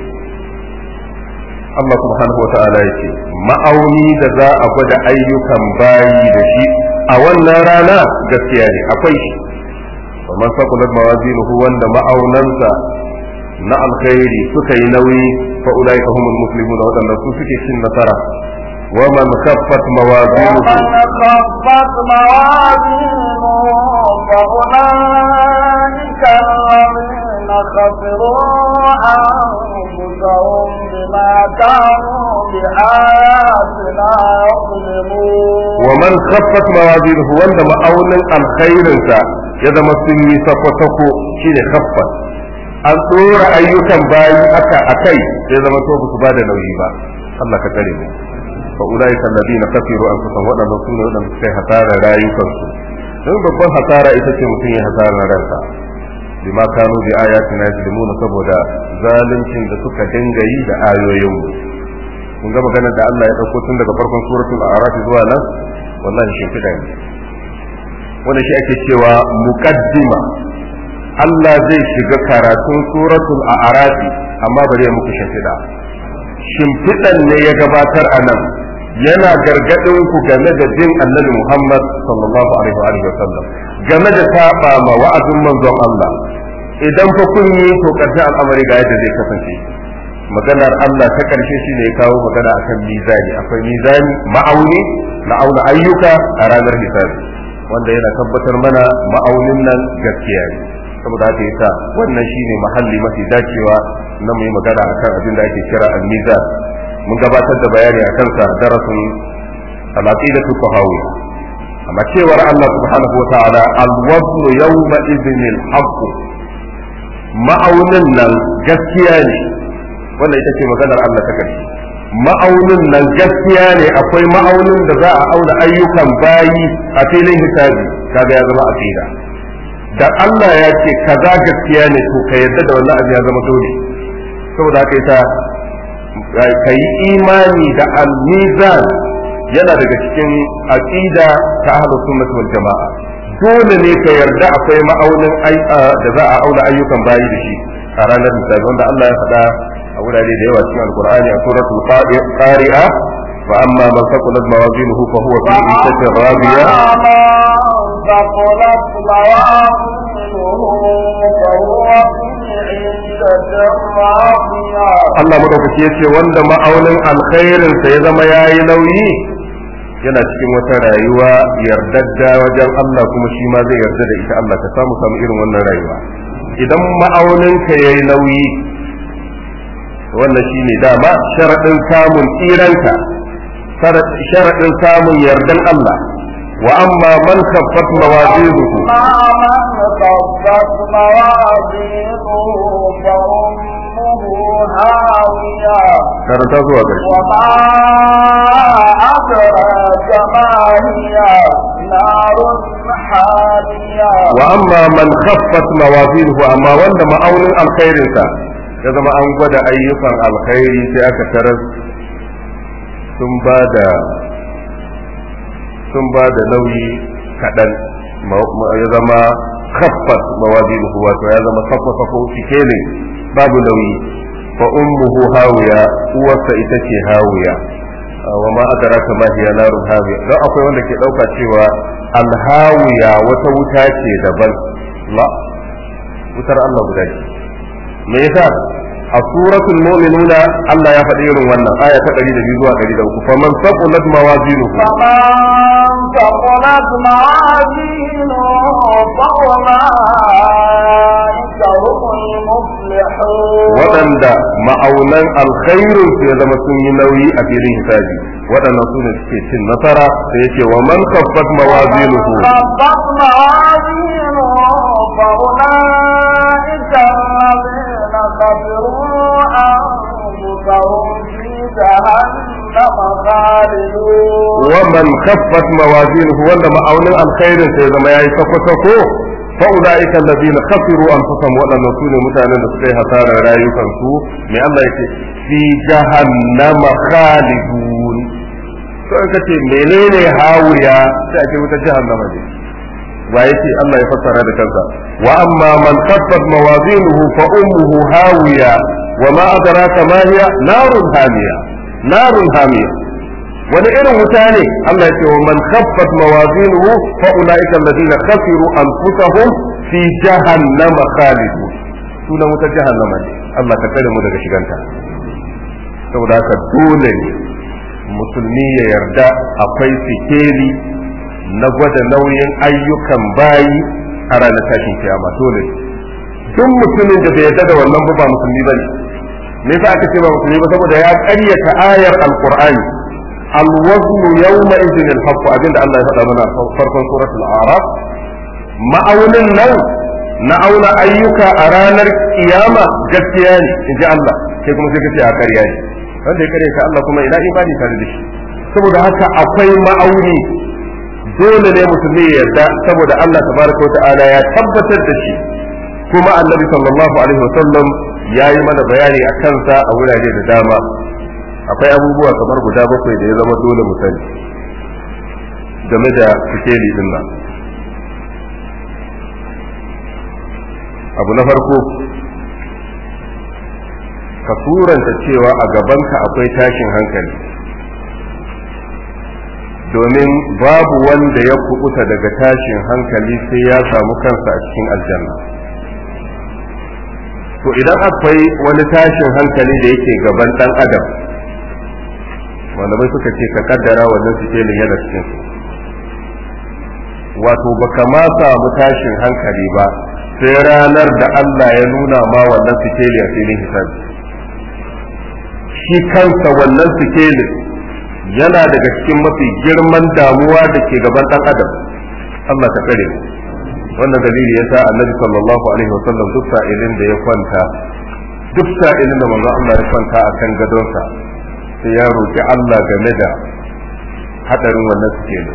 Allah subhanahu wa ta'ala yake ma'auni da za a gwada ayyukan bayi da shi a wannan rana gaskiya ne akwai shi ومن ثقلت موازينه wanda ma'aunansa na alkhairi suka yi nauyi fa ulaika humul muflihun wadanda su suke cin nasara wa man khaffat mawazinuhu ومن خفت موازينه فأولئك الذين خسروا أنفسهم بما كانوا بآياتنا يظلمون ومن خفت موازينه wanda ma'aunin alkhairinsa ya zama sun yi sako-sako shine khaffat an tsora ayyukan bayi aka akai sai zama to ba su ba da nauyi ba Allah ka tsare mu fa ulaika alladhina kafiru anfusahum wadannan su ne wadanda suka yi hasara rayukansu don babban hasara ita ce mutum ya hasara ransa bima kanu bi ayatina yajlimuna saboda zaluncin da suka dinga yi da ayoyin mu kun ga maganar da Allah ya dauko tun daga farkon suratul a'raf zuwa nan wallahi shimfiɗa ne wanda shi ake cewa muqaddima Allah zai shiga karatun suratul a'raf amma bari ya muku shimfiɗa shimfiɗan ne ya gabatar a nan yana gargaɗin ku game da jin annabi Muhammad sallallahu alaihi wa sallam game da saba ma wa'azin manzon Allah idan fa kun yi to karshen al'amari ga yadda zai kasance maganar Allah ta karshe shine ya kawo magana akan mizani akwai mizani ma'auni na auna ayyuka a ranar hisabi wanda yana tabbatar mana ma'aunin nan gaskiya ne saboda haka yasa wannan shine mahalli mafi dacewa na mu yi magana akan abin da ake kira al-mizan mun gabatar da bayani akan sa darasin al-aqidatu tahawiyya amma cewar Allah subhanahu wa ta'ala al-wazn yawma idhin al-haqq ma'aunin nan gaskiya ne wannan ita ce maganar Allah ta karshe ma'aunin nan gaskiya ne akwai ma'aunin da za a auna ayyukan bayi a filin hisabi kaga ya zama aqida da Allah ya ce kaza gaskiya ne to ka yarda da wannan abu ya zama dole saboda haka yasa ka yi imani da al-mizan yana daga cikin aqida ta ahlus sunnah wal jama'a dole ne ka yarda akwai ma'aunin da za a auna ayyukan bayi da shi a ranar misali wanda Allah ya faɗa a wurare da yawa cikin alqur'ani a suratul qari'a fa amma man thaqulat mawazinuhu fa huwa fi 'ishatin radiya ثقلت موازينه Allah madaukaki ya ce wanda ma'aunin alkhairin sa ya zama yayi nauyi yana cikin wata rayuwa yardadda wajen Allah kuma shi ma zai yarda da ita Allah ka samu samu irin wannan rayuwa idan ma'aunin ka yayi nauyi wannan shine dama sharadin samun tsiranka sharadin samun yardan Allah wa amma man khaffat mawazinuhu خفت موازينه فأمه هاوية karanta zuwa ƙarshe وما أدراك ما هي نار حامية wa amma man khaffat mawazinuhu amma wanda ma'aunin alkhairinsa ya zama an gwada ayyukan alkhairi sai aka tarar sun ba da sun ba da nauyi kaɗan ya zama khaffat mawazinuhu wato ya zama saffa saffa cike ne babu nauyi fa ummuhu hawiya uwarsa ita ce hawiya wa ma adraka ma hiya narun hawiya dan akwai wanda ke dauka cewa alhawiya wata wuta ce daban la wutar Allah guda ce me yasa a suratul mu'minuna Allah ya faɗi irin wannan aya ta 102 zuwa 103 faman saqulat mawazinuhu فمن ثقلت موازينه فأولئك هم المفلحون waɗanda ma'aunan alkhairin su ya zama sun yi nauyi a filin hisabi waɗannan su ne suke cin nasara da yake wa man khaffat mawazinuhu خفت موازينه فأولئك الذين خسروا أنفسهم في جهنم خالدون wa man khaffat mawazinuhu wanda ma'aunin alkhairin sa ya zama yayi sako sako fa ulaika alladhina khasiru anfusahum waɗannan su ne mutanen da suka yi hasarar rayukansu me Allah yake fi jahannama khalidun to in kace menene hawiya sai ake wuta jahannama ne wa yake Allah ya fassara da kansa wa amma man khaffat mawazinuhu fa ummuhu hawiya wa ma adraka ma hiya narun hamiya narun hamiya wani irin wuta ne Allah ya ce wa man khaffat mawazinuhu fa ulaika alladhina khasiru anfusahum fi jahannama khalidun sunan wuta jahannama ne Allah ka kare mu daga shiganta saboda haka dole ne musulmi ya yarda akwai sikeli na gwada nauyin ayyukan bayi a ranar tashin kiyama dole duk mutumin da bai yarda da wannan ba ba musulmi bane me yasa aka ce ba musulmi ba saboda ya ƙaryata ayar alqur'ani الوزن يومئذ الحق abinda Allah ya faɗa mana farkon suratul a'raf ma'aunin nan na auna ayyuka a ranar kiyama gaskiya ne in ji Allah sai kuma sai kace a ƙarya ne wanda ya kare ka Allah kuma ina imani tare da shi saboda haka akwai ma'auni dole ne musulmi ya yarda saboda Allah tabaraka ta'ala ya tabbatar da shi kuma annabi sallallahu alaihi wasallam ya yi mana bayani a kansa a wurare da dama akwai abubuwa kamar guda bakwai da ya zama dole mu sani game da sikeli din nan abu na farko ka suranta cewa a gabanka akwai tashin hankali domin babu wanda ya kubuta daga tashin hankali sai ya samu kansa a cikin aljanna to idan akwai wani tashin hankali da yake gaban dan adam malamai suka ce ka kaddara wannan sikelin yana cikin wato baka ma samu tashin hankali ba sai ranar da Allah ya nuna ma wannan sikeli a filin hisabi shi kansa wannan sikelin yana daga cikin mafi girman damuwa da ke gaban ɗan adam Allah ta kare wannan dalili yasa annabi sallallahu alaihi wasallam duk sa'ilin da ya kwanta duk sa'ilin da manzon Allah ya kwanta akan gadonsa sai ya roki Allah game da hadarin wannan sikelin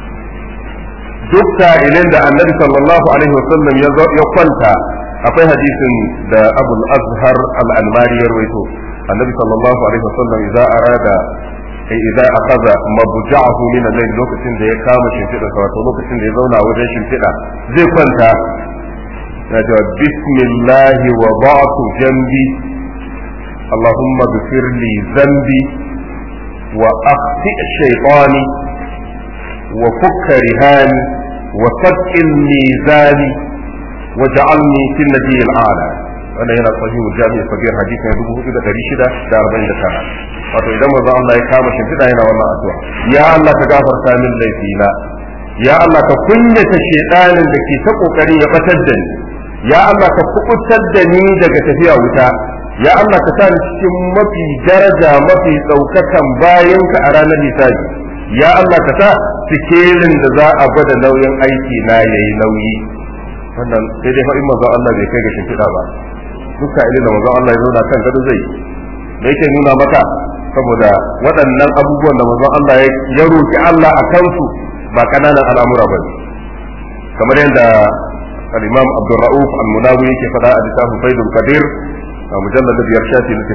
duk sa'ilin da annabi sallallahu alaihi wasallam ya kwanta akwai hadisin da abul azhar al-almari ya rawaito annabi sallallahu alaihi wasallam idza arada idza akhadha mabja'ahu min al-layl lokacin da ya kama shimfiɗa sa wato lokacin da ya zauna wajen shimfiɗa zai kwanta ya ce bismillah wa ba'tu jambi اللهم اغفر لي ذنبي واخطئ شيطاني وفك رهاني وثقل ميزاني وجعلني في النبي الاعلى wannan yana sahihul jami'i sabir hadisi na dubu hudu da dari shida da arba'in da tara wato idan manzo Allah ya kama shimfiɗa yana wannan addu'a ya Allah ka gafarta min laifina ya Allah ka kunyata shedanin da ke ta kokari ya batar da ni ya Allah ka kubutar da ni daga tafiya wuta ya Allah ka sa ni cikin mafi daraja mafi ɗaukakan bayanka a ranar hisabi ya Allah ka sa sikelin da za a gwada nauyin aiki na yayi nauyi wannan sai dai fa'in manzo Allah bai kai ga shimfiɗa ba duka ilin da manzo Allah ya zauna kan gado zai da yake nuna maka saboda waɗannan abubuwan da manzo Allah ya roki Allah a kansu ba kananan al'amura ba ne kamar yadda al-Imam Abdul Rauf al-Munawi yake faɗa a littafin Faidul Qadir a mujallad da biyar shafi na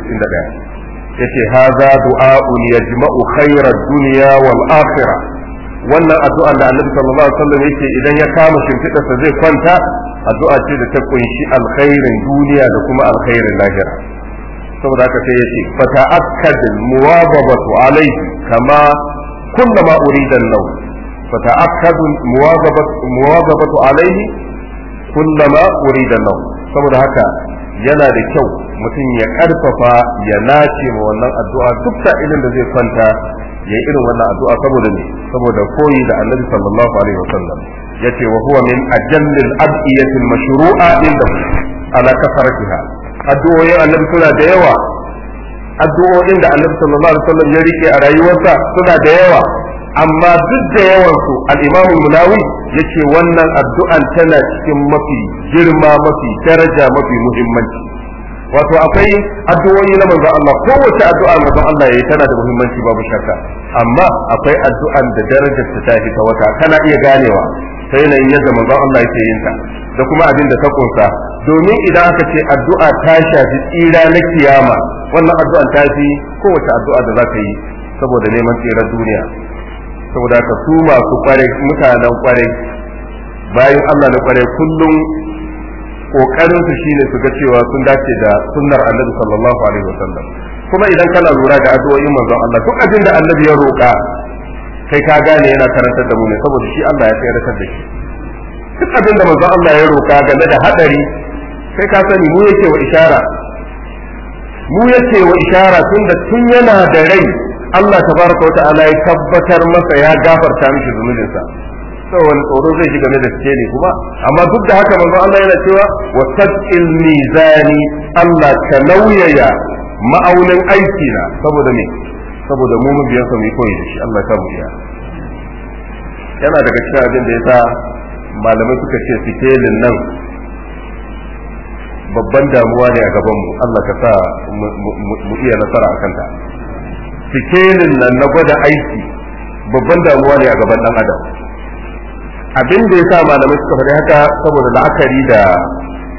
91 yace haza du'a'un yajma'u khairar dunya wal akhirah wannan addu'a da Annabi sallallahu alaihi wasallam yake idan ya kama shimfidarsa zai kwanta addu'a ce da ta kunshi alkhairin duniya da kuma alkhairin lahira saboda haka sai yace fa ta'akkad muwazabatu alayhi kama kullama urida an-nawm fa ta'akkad muwazabatu muwazabatu alayhi kullama urida an-nawm saboda haka yana da kyau mutum ya karfafa ya nace ma wannan addu'a duk sa'ilin da zai kwanta ya yi irin wannan addu'a saboda ne saboda koyi da annabi sallallahu alaihi wasallam yace wa huwa min ajallil adiyati mashru'a inda ala kasaratiha addu'o'in annabi suna da yawa addu'o'in da annabi sallallahu alaihi wasallam ya rike a rayuwarsa suna da yawa amma duk da yawan su al-imam munawi yace wannan addu'an tana cikin mafi girma mafi daraja mafi muhimmanci wato akwai addu'o'i na manzon Allah kowace addu'a manzon Allah yayi tana da muhimmanci babu shakka amma akwai addu'an da darajar ta tafi ta wata kana iya ganewa sai yanayin yadda manzon Allah yake yin ta da kuma abin da ta kunsa domin idan aka ce addu'a ta shafi tsira na kiyama wannan addu'an ta fi kowace addu'a da za ka yi saboda neman tsirar duniya saboda ka su masu kwarai mutanen kwarai bayan Allah na kwarai kullum kokarin su shine su ga cewa sun dace da sunnar Annabi sallallahu alaihi wasallam kuma idan kana lura da addu'o'in manzon Allah duk abin da Annabi ya roka kai ka gane yana karantar da mu ne saboda shi Allah ya tsayar da shi duk abin da manzon Allah ya roka game da hadari kai ka sani mu yake wa ishara mu yake wa ishara tunda tun yana da rai Allah tabaraka wata'ala ya tabbatar masa ya gafarta mishi zunubinsa sai wani tsoro zai shiga game da suke ne kuma amma duk da haka manzo Allah yana cewa wa tadil mizani Allah ka nauyaya ma'aunin aiki na saboda me saboda mu mun biyan sa mu koyi da shi Allah ya mu iya yana daga cikin abin da yasa malamai suka ce sikelin nan babban damuwa ne a gaban mu Allah ka sa mu iya nasara akan ta sikelin nan na gwada aiki babban damuwa ne a gaban dan adam abin da ya sa malamai suka faɗi haka saboda la'akari da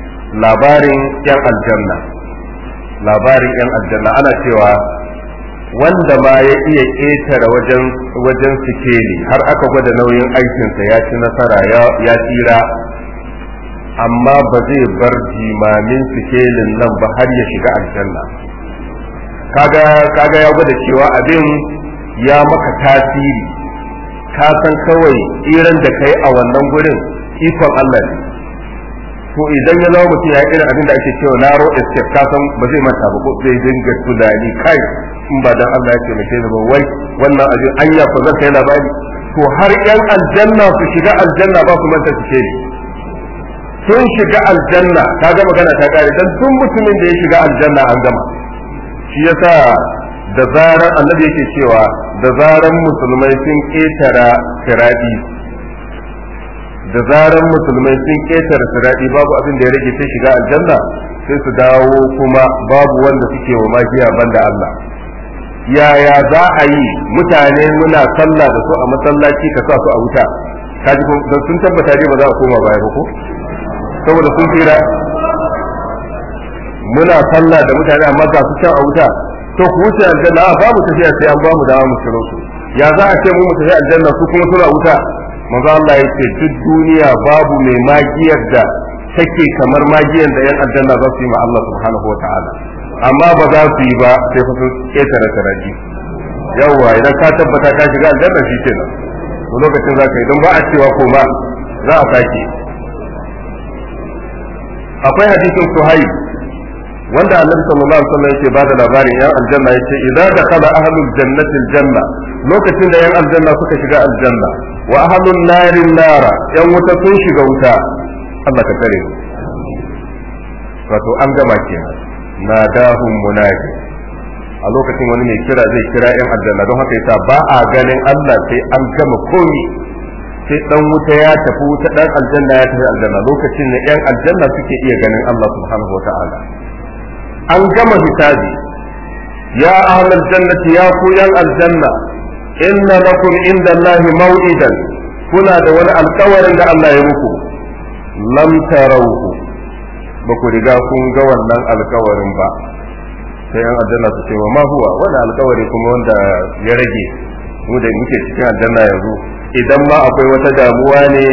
labarin yan aljanna labarin yan aljanna ana cewa wanda ma ya iya ƙetare wajen wajen sikeli har aka gwada nauyin aikinsa ya ci nasara ya tsira amma ba zai bar jimamin sikelin nan ba har ya shiga aljanna kaga kaga ya gwada cewa abin ya maka tasiri ka san kawai tsiran da kai a wannan gurin ikon Allah ne to idan ya zama mutum ya irin abin da ake cewa narrow escape ka san ba zai manta ba ko zai dinga tunani kai in ba dan Allah ya ce mace ba wai wannan abin anya ko zan kai labari to har yan aljanna su shiga aljanna ba su manta su ne sun shiga aljanna ka ga magana ta kare dan tun mutumin da ya shiga aljanna an gama shi yasa da zaran annabi yake cewa da zaran musulmai sun ketara siradi da zaran musulmai sun ketara siradi babu abin da ya rage sai shiga aljanna sai su dawo kuma babu wanda suke wa magiya banda Allah yaya za a yi mutane muna sallah da su a masallaci ka sa su a wuta kaji sun tabbata dai ba za a koma baya ba ko saboda sun tsira muna sallah da mutane amma ga su can a wuta to ku wuce aljanna a babu tafiya sai an bamu dama mu ciro su ya za a ce mu mu tafi aljanna su kuma suna wuta manzo Allah ya ce duk duniya babu mai magiyar da take kamar magiyar da yan aljanna za su yi ma Allah subhanahu wa ta'ala amma ba za su yi ba sai fa sun ketare taraji yawwa idan ka tabbata ka shiga aljanna shi kenan to lokacin za ka yi don ba a cewa ko ma za a sake akwai hadisin suhaib wanda annabi sallallahu alaihi wasallam yake bada labarin yan aljanna yace idza dakhala ahlul jannati aljanna lokacin da yan aljanna suka shiga aljanna wa ahlun nari nara yan wuta sun shiga wuta Allah ka tare wato an gama kenan nadahum munadi a lokacin wani mai kira zai kira yan aljanna don haka yasa ba a ganin Allah sai an gama komi sai dan wuta ya tafi wuta dan aljanna ya tafi aljanna lokacin da yan aljanna suke iya ganin Allah subhanahu wataala an gama hisabi ya ahlal jannati ya ku yan aljanna inna lakum inda Allahi maw'idan kuna da wani alkawarin da Allah ya muku lam tarawhu ba ku riga kun ga wannan alkawarin ba sai yan aljanna su ce wa ma huwa wani alkawari kuma wanda ya rage mu da muke cikin aljanna yanzu idan ma akwai wata damuwa ne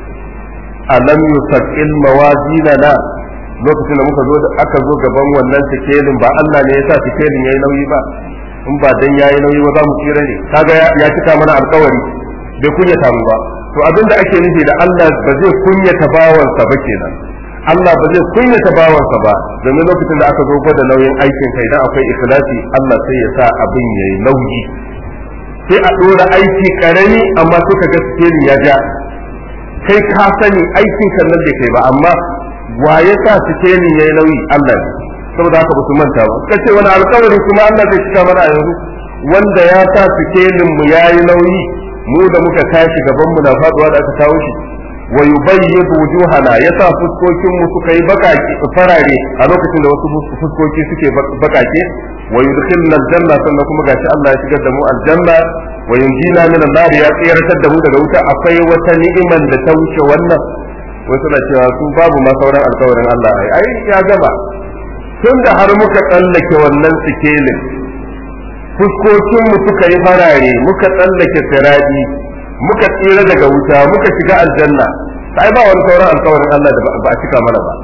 alam yusaqil mawazinana lokacin da muka zo aka zo gaban wannan sikelin ba Allah ne ya sa sikelin yayi nauyi ba in ba dan yayi nauyi ba za mu tsira ne kaga ya cika mana alkawari bai kunyata mu ba to abin da ake nufi da Allah ba zai kunyata bawansa ba kenan Allah ba zai kunyata bawansa ba domin lokacin da aka zo gwada nauyin aikin kai idan akwai ikhlasi Allah sai ya sa abin yayi nauyi sai a dora aiki karami amma sai ka ga sikelin ya ja kai ka sani aikin kan nan bai kai ba amma wa ya sa sikelin yayi nauyi Allah ne saboda haka ba su manta ba kace wani alƙawari kuma Allah zai cika mana yanzu wanda ya sa sikelin mu yayi nauyi mu da muka tashi gaban mu na faduwa da aka kawo shi wa yubayyidu wujuhana yasa fuskokin mu suka yi bakaki farare a lokacin da wasu fuskoki suke bakake wa yudkhilna aljanna sannan kuma gashi Allah ya shigar da mu aljanna wa yunjina min an-nar ya tsiratar da mu daga wuta akwai wata ni'iman da ta wuce wannan wasu na cewa su babu ma sauran alkawarin Allah ai ai ya gaba tun da har muka tsallake wannan sikelin fuskokin mu suka yi farare muka tsallake siradi muka tsira daga wuta muka shiga aljanna sai ba wani sauran alkawarin Allah da ba a cika mana ba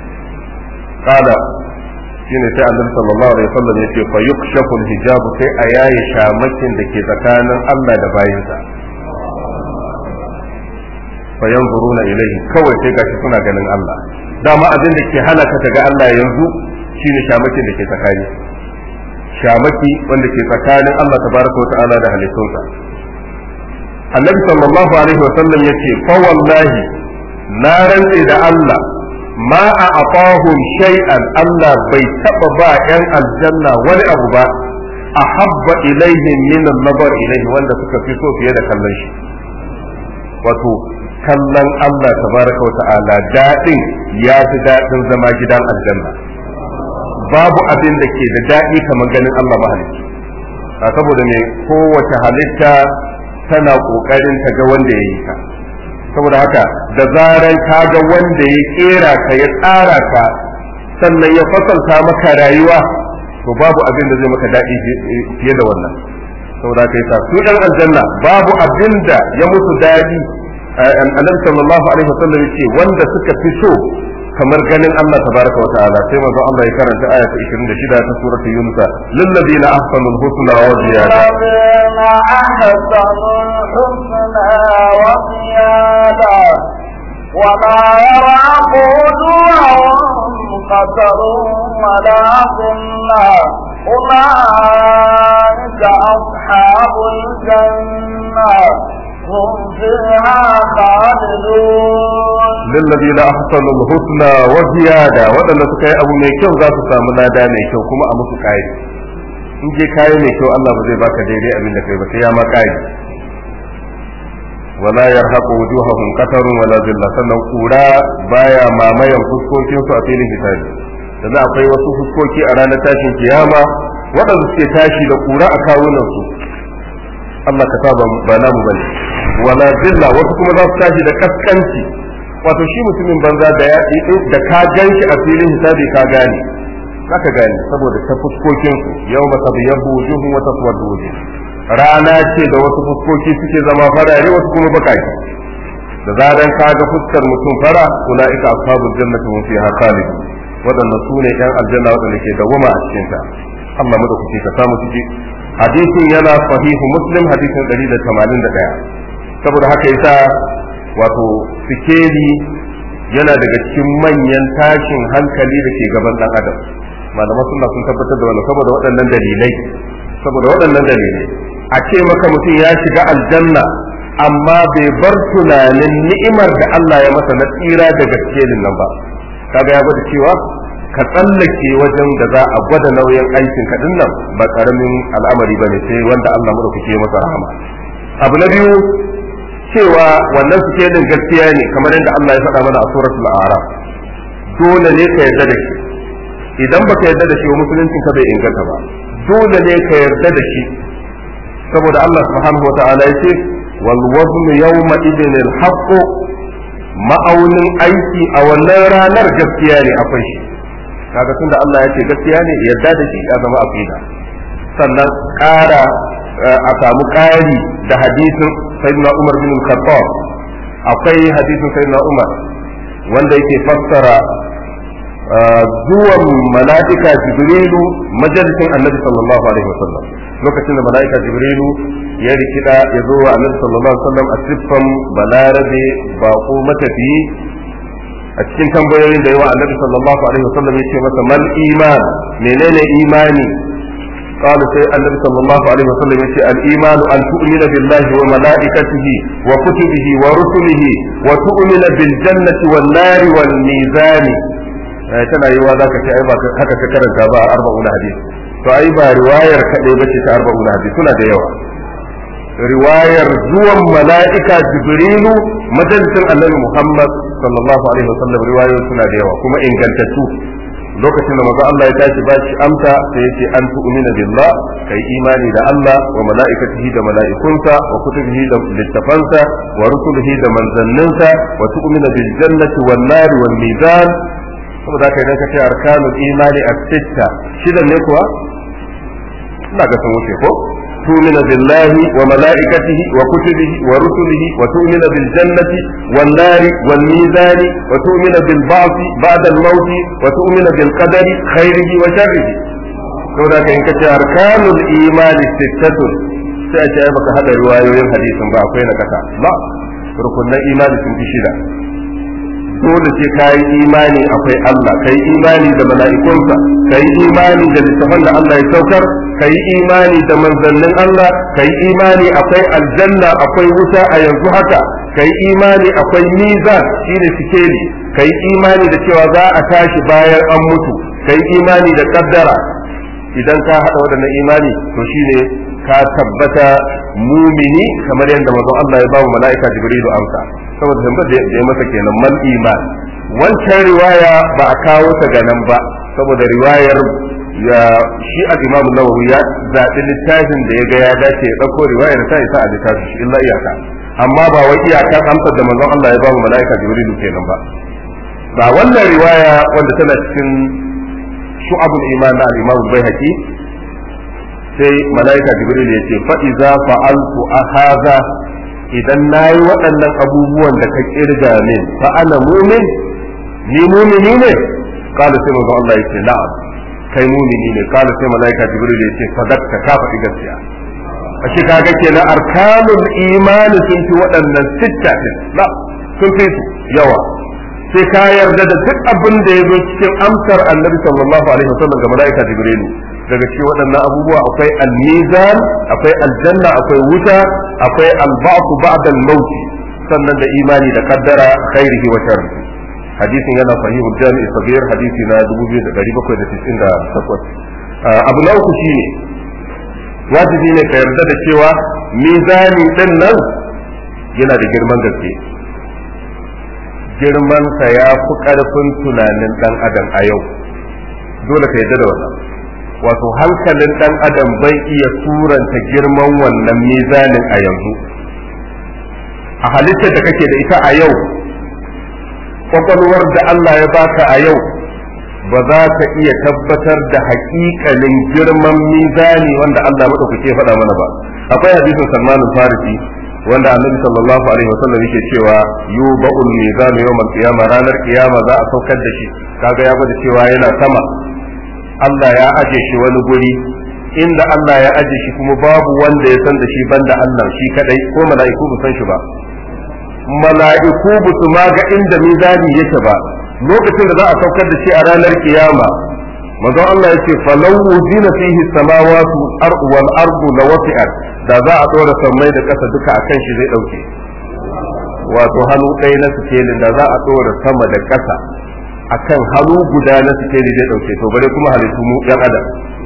kada shine sai annabi sallallahu alaihi wasallam yace fa yukshafu hijabu sai a yaye shamakin da ke tsakanin Allah da bayinsa fa yanzuruna ilayhi kawai sai gashi suna ganin Allah dama abin da ke hana ka ga Allah yanzu shine shamakin da ke tsakani shamaki wanda ke tsakanin Allah tabaraka wa ta'ala da halittunsa annabi sallallahu alaihi wasallam yace fa wallahi na rantse da Allah ma a afahum shay'an Allah bai taba ba yan aljanna wani abu ba ahabba ilaihim min an-nazar ilaihi wanda suka fi so fiye da kallon shi wato kallon Allah tabaraka wa ta'ala dadin ya fi dadin zama gidan aljanna babu abin da ke da daɗi kamar ganin Allah mahalicci saboda ne kowace halitta tana ƙoƙarin ta ga wanda ya yi ka saboda haka da zaran ka ga wanda ya kera ka ya tsara ka sannan ya fasalta maka rayuwa to babu abin da zai maka daɗi fiye da wannan saboda kai sa su ɗan aljanna babu abin da ya musu daɗi annabi sallallahu alaihi wasallam yace wanda suka fi so kamar ganin Allah tabaraka wa ta'ala sai manzo Allah ya karanta aya ta 26 ta surata Yunus lil ladina ahsanul husna wa ziyada وما يرعق وجوههم قتر ولا ذلة أولئك أصحاب الجنة هم فيها خالدون للذين أحسنوا الحسنى وزيادة وأن سكاي أبو ميكيو ذات سامنا دا ميكيو كما أمو سكاي in je kayi mai kyau Allah ba zai baka daidai abin da kai ba sai ya ma kai wala yarhaqu wujuhahum qatarun wala zilla sannan kura baya mamayan fuskokin su a filin hisabi da akwai wasu fuskoki a ranar tashin kiyama waɗanda suke tashi da kura a kawunan su Allah ka saba ba namu bane wala zilla wasu kuma za su tashi da kaskanci wato shi mutumin banza da ya da ka ganshi a filin hisabi ka gane zaka gane saboda ta fuskokin su yawma tabyabbu wujuhum wa taswaddu wujuh rana ce da wasu fuskoki suke zama farare wasu kuma bakaki da zaran ka ga fuskar mutum fara ulaika ashabul jannati hum fiha khalidun wadannan su ne yan aljanna wadanda ke dawama a cikin ta Allah mu da kuke ka samu ciki hadisin yana sahihu muslim hadisin 181 saboda haka yasa wato sikeli yana daga cikin manyan tashin hankali da ke gaban dan adam malaman sunna sun tabbatar da wannan saboda waɗannan dalilai saboda waɗannan dalilai a ce maka mutum ya shiga aljanna amma bai bar tunanin ni'imar da Allah ya masa na tsira daga sikelin nan ba kaga ya gwada cewa ka tsallake wajen da za a gwada nauyin aikin ka nan ba karamin al'amari bane sai wanda Allah mu kuke masa rahama abu na biyu cewa wannan sikelin gaskiya ne kamar yadda Allah ya faɗa mana a suratul a'raf dole ne ka yarda da shi idan baka yarda da shi wa musuluncin ka bai inganta ba dole ne ka yarda da shi saboda Allah subhanahu wa ta'ala ya ce wal wazn yawma idin al haqq ma'aunin aiki a wannan ranar gaskiya ne akwai shi kaga tunda Allah ya ce gaskiya ne yarda da shi ya zama aqida sannan ƙara a samu ƙari da hadisin sayyidina Umar bin Khattab akwai hadisin sayyidina Umar wanda yake fassara zuwan mala'ika jibrilu majalisin annabi sallallahu alaihi wasallam lokacin da mala'ika jibrilu ya rikida ya zo wa annabi sallallahu alaihi wasallam a siffan balarabe bako matafiyi a cikin tambayoyin da yawa annabi sallallahu alaihi wasallam ya ce masa mal iman menene imani قال سي النبي صلى الله عليه وسلم يقول الإيمان أن تؤمن بالله وملائكته وكتبه ورسله وتؤمن بالجنة والنار والميزان tana yi wa zaka ce ai ba haka ka karanta ba arba'un hadis to ai ba riwayar kadai bace ta arba'un hadis suna da yawa riwayar zuwan mala'ika jibrilu majalisin annabi muhammad sallallahu alaihi wasallam riwayoyi suna da yawa kuma ingantattu lokacin da manzo Allah ya tashi ba shi amsa sai yace an tu'mina billah kai imani da Allah wa mala'ikatihi da mala'ikunsa wa kutubihi da littafansa wa rusulihi da manzanninsa wa tu'mina bil jannati wan nari wal mizan saboda haka idan ka ce arkanul imani as-sitta shidan ne kuwa ina ga sun wuce ko تؤمن بالله وملائكته وكتبه ورسله وتؤمن بالجنة والنار والميزان وتؤمن بالبعث بعد الموت وتؤمن بالقدر خيره وشره saboda ka in kace arkanul imani sittatun sai a ce baka hada riwayoyin hadisin ba akwai na kasa ba rukunan imani sun fi shida dole sai ka yi imani akwai Allah ka yi imani da mala'ikunsa ka yi imani da littafan da Allah ya saukar ka yi imani da manzannin Allah ka yi imani akwai aljanna akwai wuta a yanzu haka ka yi imani akwai mizan shine sikeli ka yi imani da cewa za a tashi bayan an mutu ka yi imani da kaddara idan ka haɗa waɗannan imani to shine ka tabbata mumini kamar yadda manzon Allah ya ba mu mala'ika Jibrilu amsa saboda tambayar da ya masa kenan mal iman wancan riwaya ba a kawo ta ga nan ba saboda riwayar ya shi al-Imam Nawawi ya zaɓi littafin da ya ga ya dace ya ɗauko riwayar ta isa a littafin shi illa iyaka amma ba wai iyaka amsar da manzon Allah ya ba mu mala'ika Jibrilu kenan ba ba wannan riwaya wanda tana cikin shu'abul iman na al-imam al-baihaqi sai malaika jibril ya ce fa iza fa'altu hadha idan nayi waɗannan abubuwan da ka kirga min fa ana mu'min ni mu'mini ne kala sai manzo Allah ya ce na'am kai mu'mini ne kala sai malaika jibril ya ce sadaqta ka faɗi gaskiya a shi kaga kenan arkanul imani sun fi waɗannan sitta na sun fi su yawa sai ka yarda da duk abin da ya zo cikin amsar annabi sallallahu alaihi wasallam ga malaika jibrilu daga cikin waɗannan abubuwa akwai al-mizan akwai aljanna akwai wuta akwai al-ba'th ba'da al-maut sannan da imani da kaddara khairihi wa sharrihi hadisin yana sahihu jami'i sabir hadisi na 2798 abu na uku shine wajibi ne ka yarda da cewa mizani din nan yana da girman gaske girmansa ya fi ƙarfin tunanin ɗan adam a yau dole ka yarda da wannan wato hankalin ɗan adam bai iya suranta girman wannan mizanin a yanzu a halittar da kake da ita a yau kwakwalwar da Allah ya baka a yau ba za ka iya tabbatar da haƙiƙanin girman mizani wanda Allah maɗaukake faɗa mana ba akwai hadisin Salman farisi wanda Annabi sallallahu alaihi wasallam yake cewa yuba'ul mizanu yawmal qiyamah ranar kiyama za a saukar da shi kaga ya gwada cewa yana sama Allah ya aje shi wani guri inda Allah ya aje shi kuma babu wanda ya san da shi banda Allah shi kadai ko mala'iku ba san shi ba mala'iku ba su ma ga inda mizani yake ba lokacin da za a saukar da shi a ranar kiyama manzon Allah yace falau wujina fihi samawati wal ardu lawasi'at da za a dora sammai da kasa duka akan shi zai dauke wato hannu ɗaya na sikelin da za a dora sama da kasa akan hannu guda na sikeli zai dauke to bare kuma halittu mu yan adam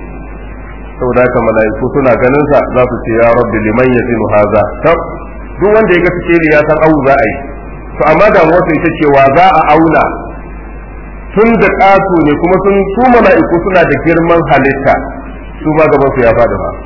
saboda haka mala'iku suna ganin sa za su ce ya rabbi liman yazinu haza duk wanda ya ga sikeli ya san au za a yi to amma da wata ita cewa za a auna tun da ƙato ne kuma sun su mala'iku suna da girman halitta su ma gaban su ya faɗi ba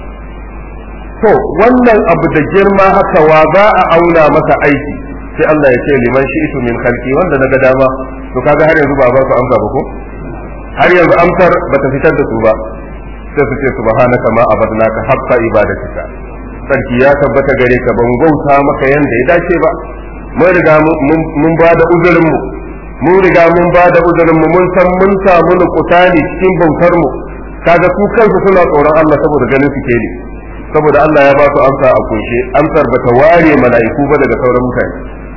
to wannan abu da girma haka wa za a auna masa aiki sai Allah ya ce liman shi'tu min khalqi wanda naga dama to kaga har yanzu ba ba su amsa ba ko har yanzu amsar bata fitar da su ba sai su ce subhanaka ma abadnaka haqqa ibadatika sarki ya tabbata gare ka ban bauta maka yanda ya dace ba mun riga mun ba da uzurin mu mun riga mun ba da uzurin mu mun san mun samu nukutani cikin bautar mu kaga su kansu suna tsoron Allah saboda ganin su ne saboda Allah ya ba su amsa a kunshe amsar bata ware mala'iku ba daga sauran mutane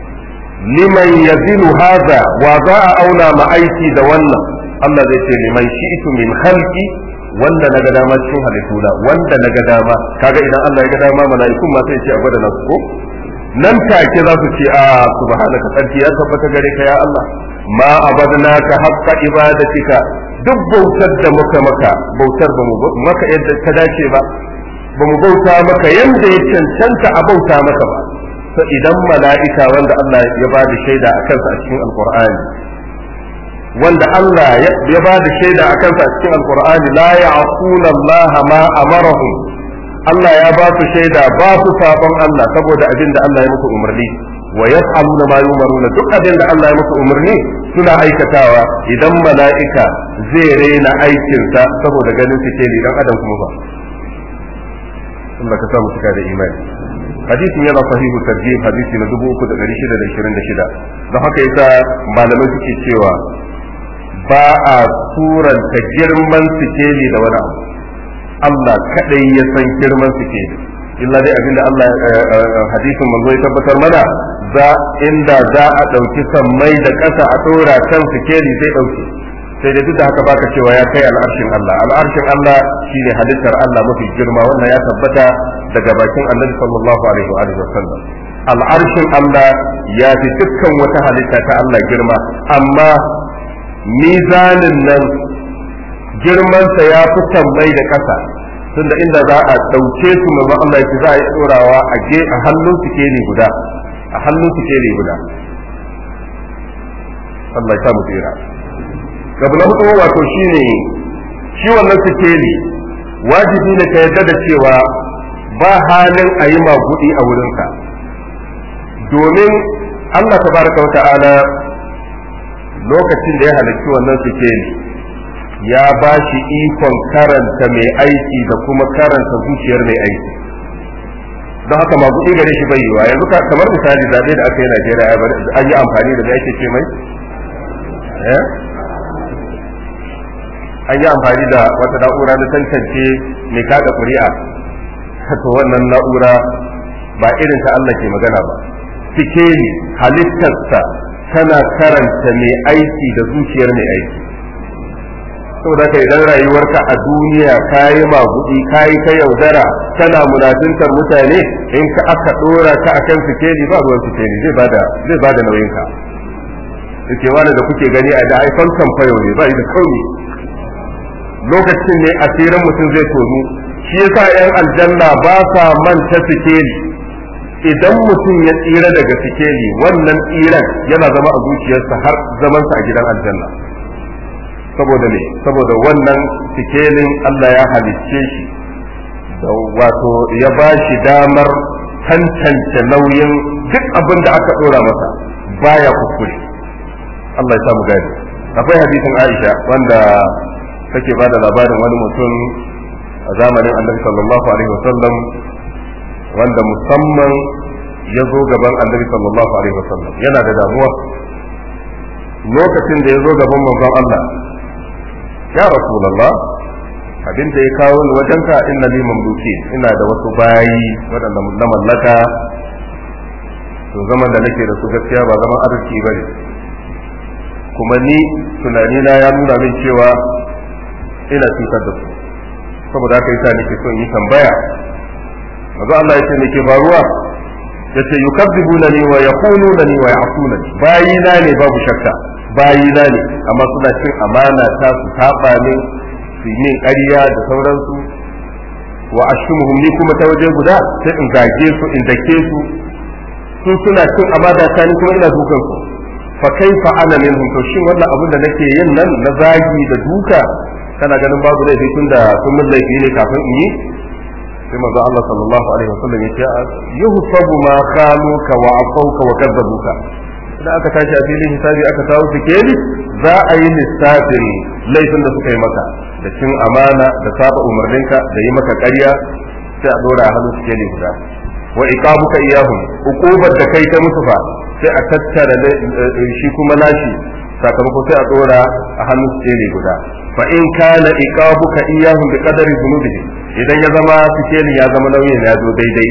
liman yazilu hadha wa za a auna ma aiki da wannan Allah zai ce liman shi'tu min khalqi wanda na ga dama cikin halittuna wanda na ga dama kaga idan Allah ya ga dama mala'ikun ma sai ce a gwada nasu ko nan take za su ce a subhanaka sarki ya tabbata gare ka ya Allah ma abadnaka haqqa ibadatika duk bautar da muka maka bautar ba mu maka yadda ta dace ba ba mu bauta maka yadda ya cancanta a bauta maka ba to idan mala'ika wanda Allah ya ba da shaida a kansa a cikin alqur'ani wanda Allah ya ba da shaida a kansa a cikin alqur'ani la ya'quna Allah ma amarahum Allah ya ba su shaida ba su sabon Allah saboda abin da Allah ya musu umarni wa yaf'aluna ma yumaruna duk abin da Allah ya musu umarni suna aikatawa idan mala'ika zai rena aikinsa saboda ganin su ke dan adam kuma ba Allah ka samu cika da imani hadisin yana sahihu tarjih hadisi na 3626 don haka yasa malamai suke cewa ba a suranta girman sikeli da wani abu Allah kadai ya san girman sikeli illa dai abinda Allah hadisin manzo ya tabbatar mana za inda za a ɗauki sammai da ƙasa a ɗora kan sikeli zai ɗauke sai da duk da haka baka cewa ya kai al'arshin Allah al'arshin Allah shine halittar Allah mafi girma wannan ya tabbata daga bakin Annabi sallallahu alaihi wa alihi wasallam al'arshin Allah ya fi dukkan wata halitta ta Allah girma amma mizanin nan girmansa ya fi sammai da ƙasa tunda inda za a ɗauke su manzon Allah ya za a yi ɗorawa a je a hannun sikeli guda a hannun sikeli guda Allah ya mu tsira gabu na hudu wato shine shi wannan sikeli wajibi ne ka yarda da cewa ba halin a yi magudi a wurinka domin Allah tabaraka wa ta'ala lokacin da ya halarci wannan sikeli ya ba shi ikon karanta mai aiki da kuma karanta zuciyar mai aiki don haka magudi gare shi bai yiwa yanzu kamar misali zaɓe da aka yi Najeriya an yi amfani da mai ake ce mai an yi amfani da wata na'ura na tantance mai kada ƙuri'a to wannan na'ura ba irin ta Allah ke magana ba sikeli halittarsa tana karanta mai aiki da zuciyar mai aiki saboda ka idan rayuwarka a duniya ka yi magudi ka yi ta yaudara tana munafintar mutane in ka aka dora ka akan sikeli ba ruwan sikeli zai bada zai bada nauyin ka yake wani da kuke gani a da haifan kamfayo ne ba da kauni lokacin ne asirin mutum zai tonu shi yasa yan aljanna ba sa manta sikeli idan mutum ya tsira daga sikeli wannan tsiran yana zama a zuciyarsa har zamansa a gidan aljanna saboda ne saboda wannan sikelin Allah ya halicce shi da wato ya ba shi damar tantance nauyin duk abin da aka dora masa baya kuskure Allah ya samu gani akwai hadisin Aisha wanda take bada labarin wani mutum a zamanin Annabi sallallahu alaihi wasallam wanda musamman ya zo gaban Annabi sallallahu alaihi wasallam yana da damuwa lokacin da ya zo gaban manzon Allah ya rasulullah abin da ya kawo ni wajenka inna li mamluki ina da wasu bayi waɗanda na mallaka to zaman da nake da su gaskiya ba zaman arziki ba ne kuma ni tunani na ya nuna min cewa ina cutar da su saboda haka yasa nake son yi tambaya maza Allah ya ce me ke faruwa yace yukazzibunani wa yaqulunani wa ya'sunani bayina ne babu shakka bayina ne amma suna cin amana ta su saba min su yi min ƙarya da sauransu wa ashumuhum ni kuma ta waje guda sai in zage su in dake su su suna cin amana ta ni kuma ina dukan su fa kaifa ana minhum to shin wannan abin da nake yin nan na zagi da duka kana ganin babu laifi tun da sun mun laifi ne kafin in yi sai manzo Allah sallallahu alaihi wasallam ya ce yuhsabu ma khaluka wa afauka wa kadzabuka idan aka tashi a filin hisabi aka kawo sikeli za a yi lissafin laifin da suka yi maka da cin amana da saba umarninka da yi maka ƙarya sai a dora a hannun sikeli guda wa iqabuka iyahum uqubar da kai ta musu fa sai a tattara shi kuma nashi sakamako sai a dora a hannun sikeli guda fa in kana iqabuka iyahum bi qadari dhunubihim idan ya zama sikelin ya zama nauyin ya zo daidai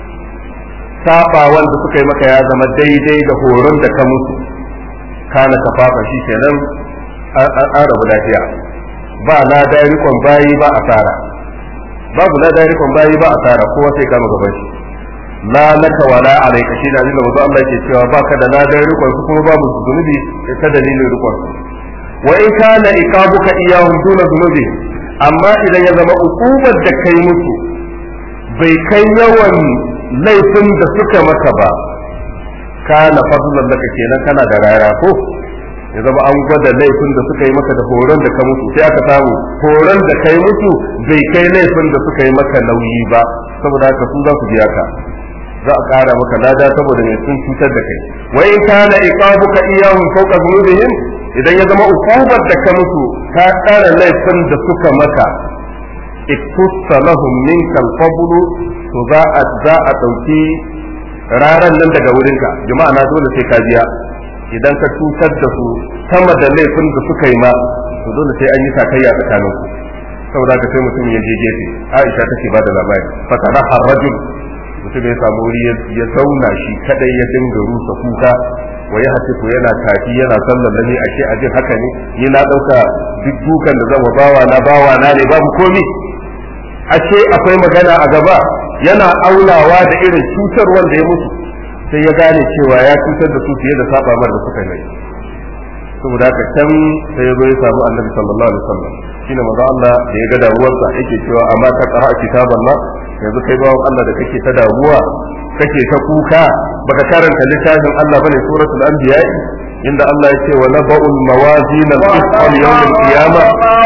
saba wanda suka yi maka ya zama daidai da horon da ka musu kana kafafa shi kenan an rabu lafiya ba na da rikon bayi ba asara babu na da rikon bayi ba asara kowa sai kama gaban shi la laka wala alayka shi da Allah manzo Allah ke cewa baka da na da rikon su kuma babu zunubi ta dalilin rikon wa in kana iqabuka iyahum duna zunubi amma idan ya zama ukubar da kai musu bai kai yawan laifin da suka maka ba kana fadlan laka kenan kana da rara ko ya zama an gwada laifin da suka yi maka da horon da ka musu sai aka samu horon da kai musu bai kai laifin da suka yi maka nauyi ba saboda haka su za su biya ka za a ƙara maka lada saboda mai sun cutar da kai wa in kana iqabuka iyahum fawqa dhunubihim idan ya zama ukubar da ka musu ka ƙara laifin da suka maka iktussa lahum minka al-fadlu to za a za a dauki raran nan daga wurinka jama'a na dole sai ka biya idan ka cutar da su sama da laifin da suka yi ma to dole sai an yi sakayya tsakanin ku saboda ka sai mutum ya je gefe Aisha take ba da labari fa kana harrajul mutum ya samu wuri ya zauna shi kadai ya dinga rusa kuka wa ya hasifu yana tafi yana sallar da ni ashe ajin haka ne ni na dauka duk dukan da zan bawa na bawa na ne babu komi ashe akwai magana a gaba yana aunawa da irin cutar wanda ya mutu sai ya gane cewa ya cutar da su fiye da saba mar da suka yi saboda haka can sai ya zo ya samu annabi sallallahu alaihi wasallam shine manzo Allah da ya ga damuwarsa yake cewa amma ta qara kitaban ma yanzu kai bawon Allah da kake ta damuwa kake ta kuka baka karanta littafin Allah bane suratul anbiya inda Allah ya ce wa naba'ul mawazin al-qist yawm al-qiyamah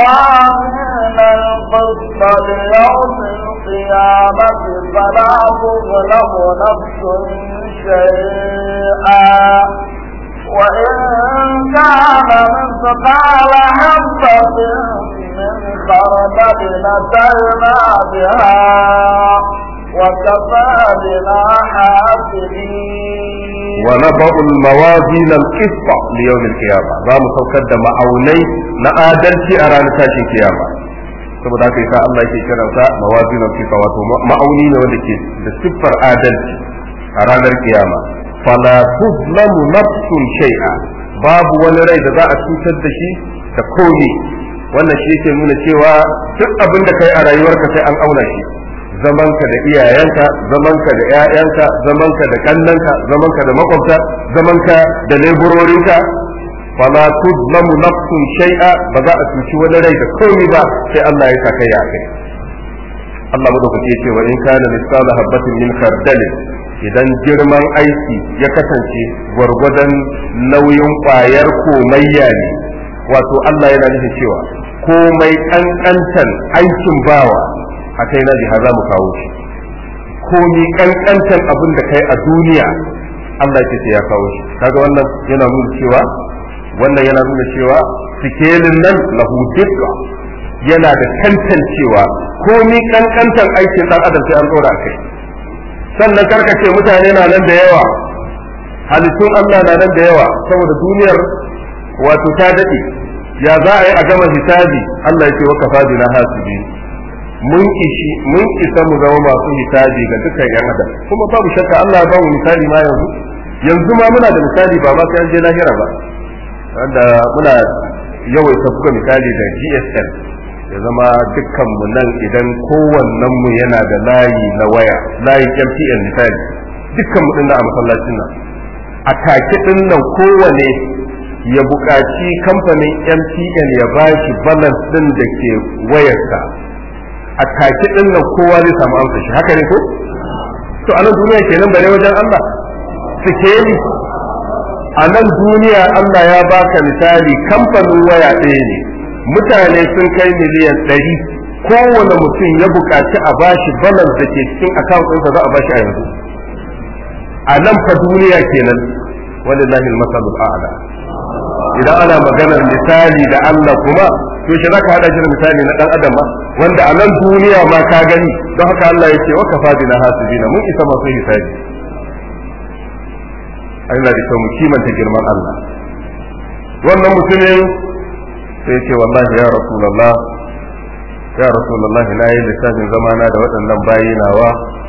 القسط ليوم القيامة فلا تظلم نفس شيئا وإن كان مثقال حبة خردل أتينا بها وكفى بنا حاسبين ونضع الموازين القسط ليوم القيامة za mu saukar da ma'aunai na adalci a ranar tashin kiyama saboda haka yasa Allah yake kiransa mawazin al-qisط wato ma'auni ne wanda ke da siffar adalci a ranar kiyama fala tuzlamu nafsun shay'a babu wani rai da za a cutar da shi da komai wannan shi yake nuna cewa duk abin da kai a rayuwarka sai an auna shi zamanka da iyayenka zamanka da ƴaƴanka zamanka da kannanka zamanka da makwabta zamanka da leburorinka fala tuzlamu nafsun shay'a ba za a cuci wani rai da komai ba sai Allah ya saka ya kai Allah madaukake ya ce wa in kana misala habatin min khardalin idan girman aiki ya kasance gwargwadon nauyin ƙwayar komayya ne wato Allah yana nufin cewa komai ƙanƙantan aikin bawa a kai na jiha za mu kawo shi komi ƙanƙantan abin da kai a duniya Allah ya ce ya kawo shi kaga wannan yana nuna cewa wannan yana nuna cewa sikelin nan lahu dukka yana da tantancewa komi ƙanƙantan aikin ɗan adam sai an ɗora a kai sannan karkace mutane na nan da yawa halittun Allah na nan da yawa saboda duniyar wato ta daɗe ya za a yi a gama hisabi Allah ya ce wa kafa bina hasibi mun ishi mun isa mu zama masu hisabi ga dukkan yan adam kuma babu shakka Allah ya bamu misali ma yanzu yanzu ma muna da misali ba ma sai an je lahira ba wanda muna yawaita buga misali da GSM ya zama dukkan mu nan idan kowannen mu yana da layi na waya layi MTN misali dukkan mu din a masallacin nan a take din nan kowane ya buƙaci kamfanin MTN ya bashi balance din da ke wayarsa a take din nan kowa zai samu amsa shi haka ne ko to a nan duniya kenan bare wajen Allah sikeli a nan duniya Allah ya baka misali kamfanin waya ɗaya ne mutane sun kai miliyan ɗari kowane mutum ya buƙaci a bashi balance da ke cikin account ɗinsa za a bashi a yanzu a nan fa duniya kenan walillahi al-masalul a'la idan ana maganar misali da Allah kuma to shi zaka hada shi da misali na dan adam ma wanda a nan duniya ma ka gani don haka Allah ya ce wa kafa bina hasibina mun isa masu hisabi Allah da kyau mu kimanta girman Allah wannan mutumin sai ce wallahi ya rasulullah ya rasulullah na yi lissafin zamana da waɗannan bayi nawa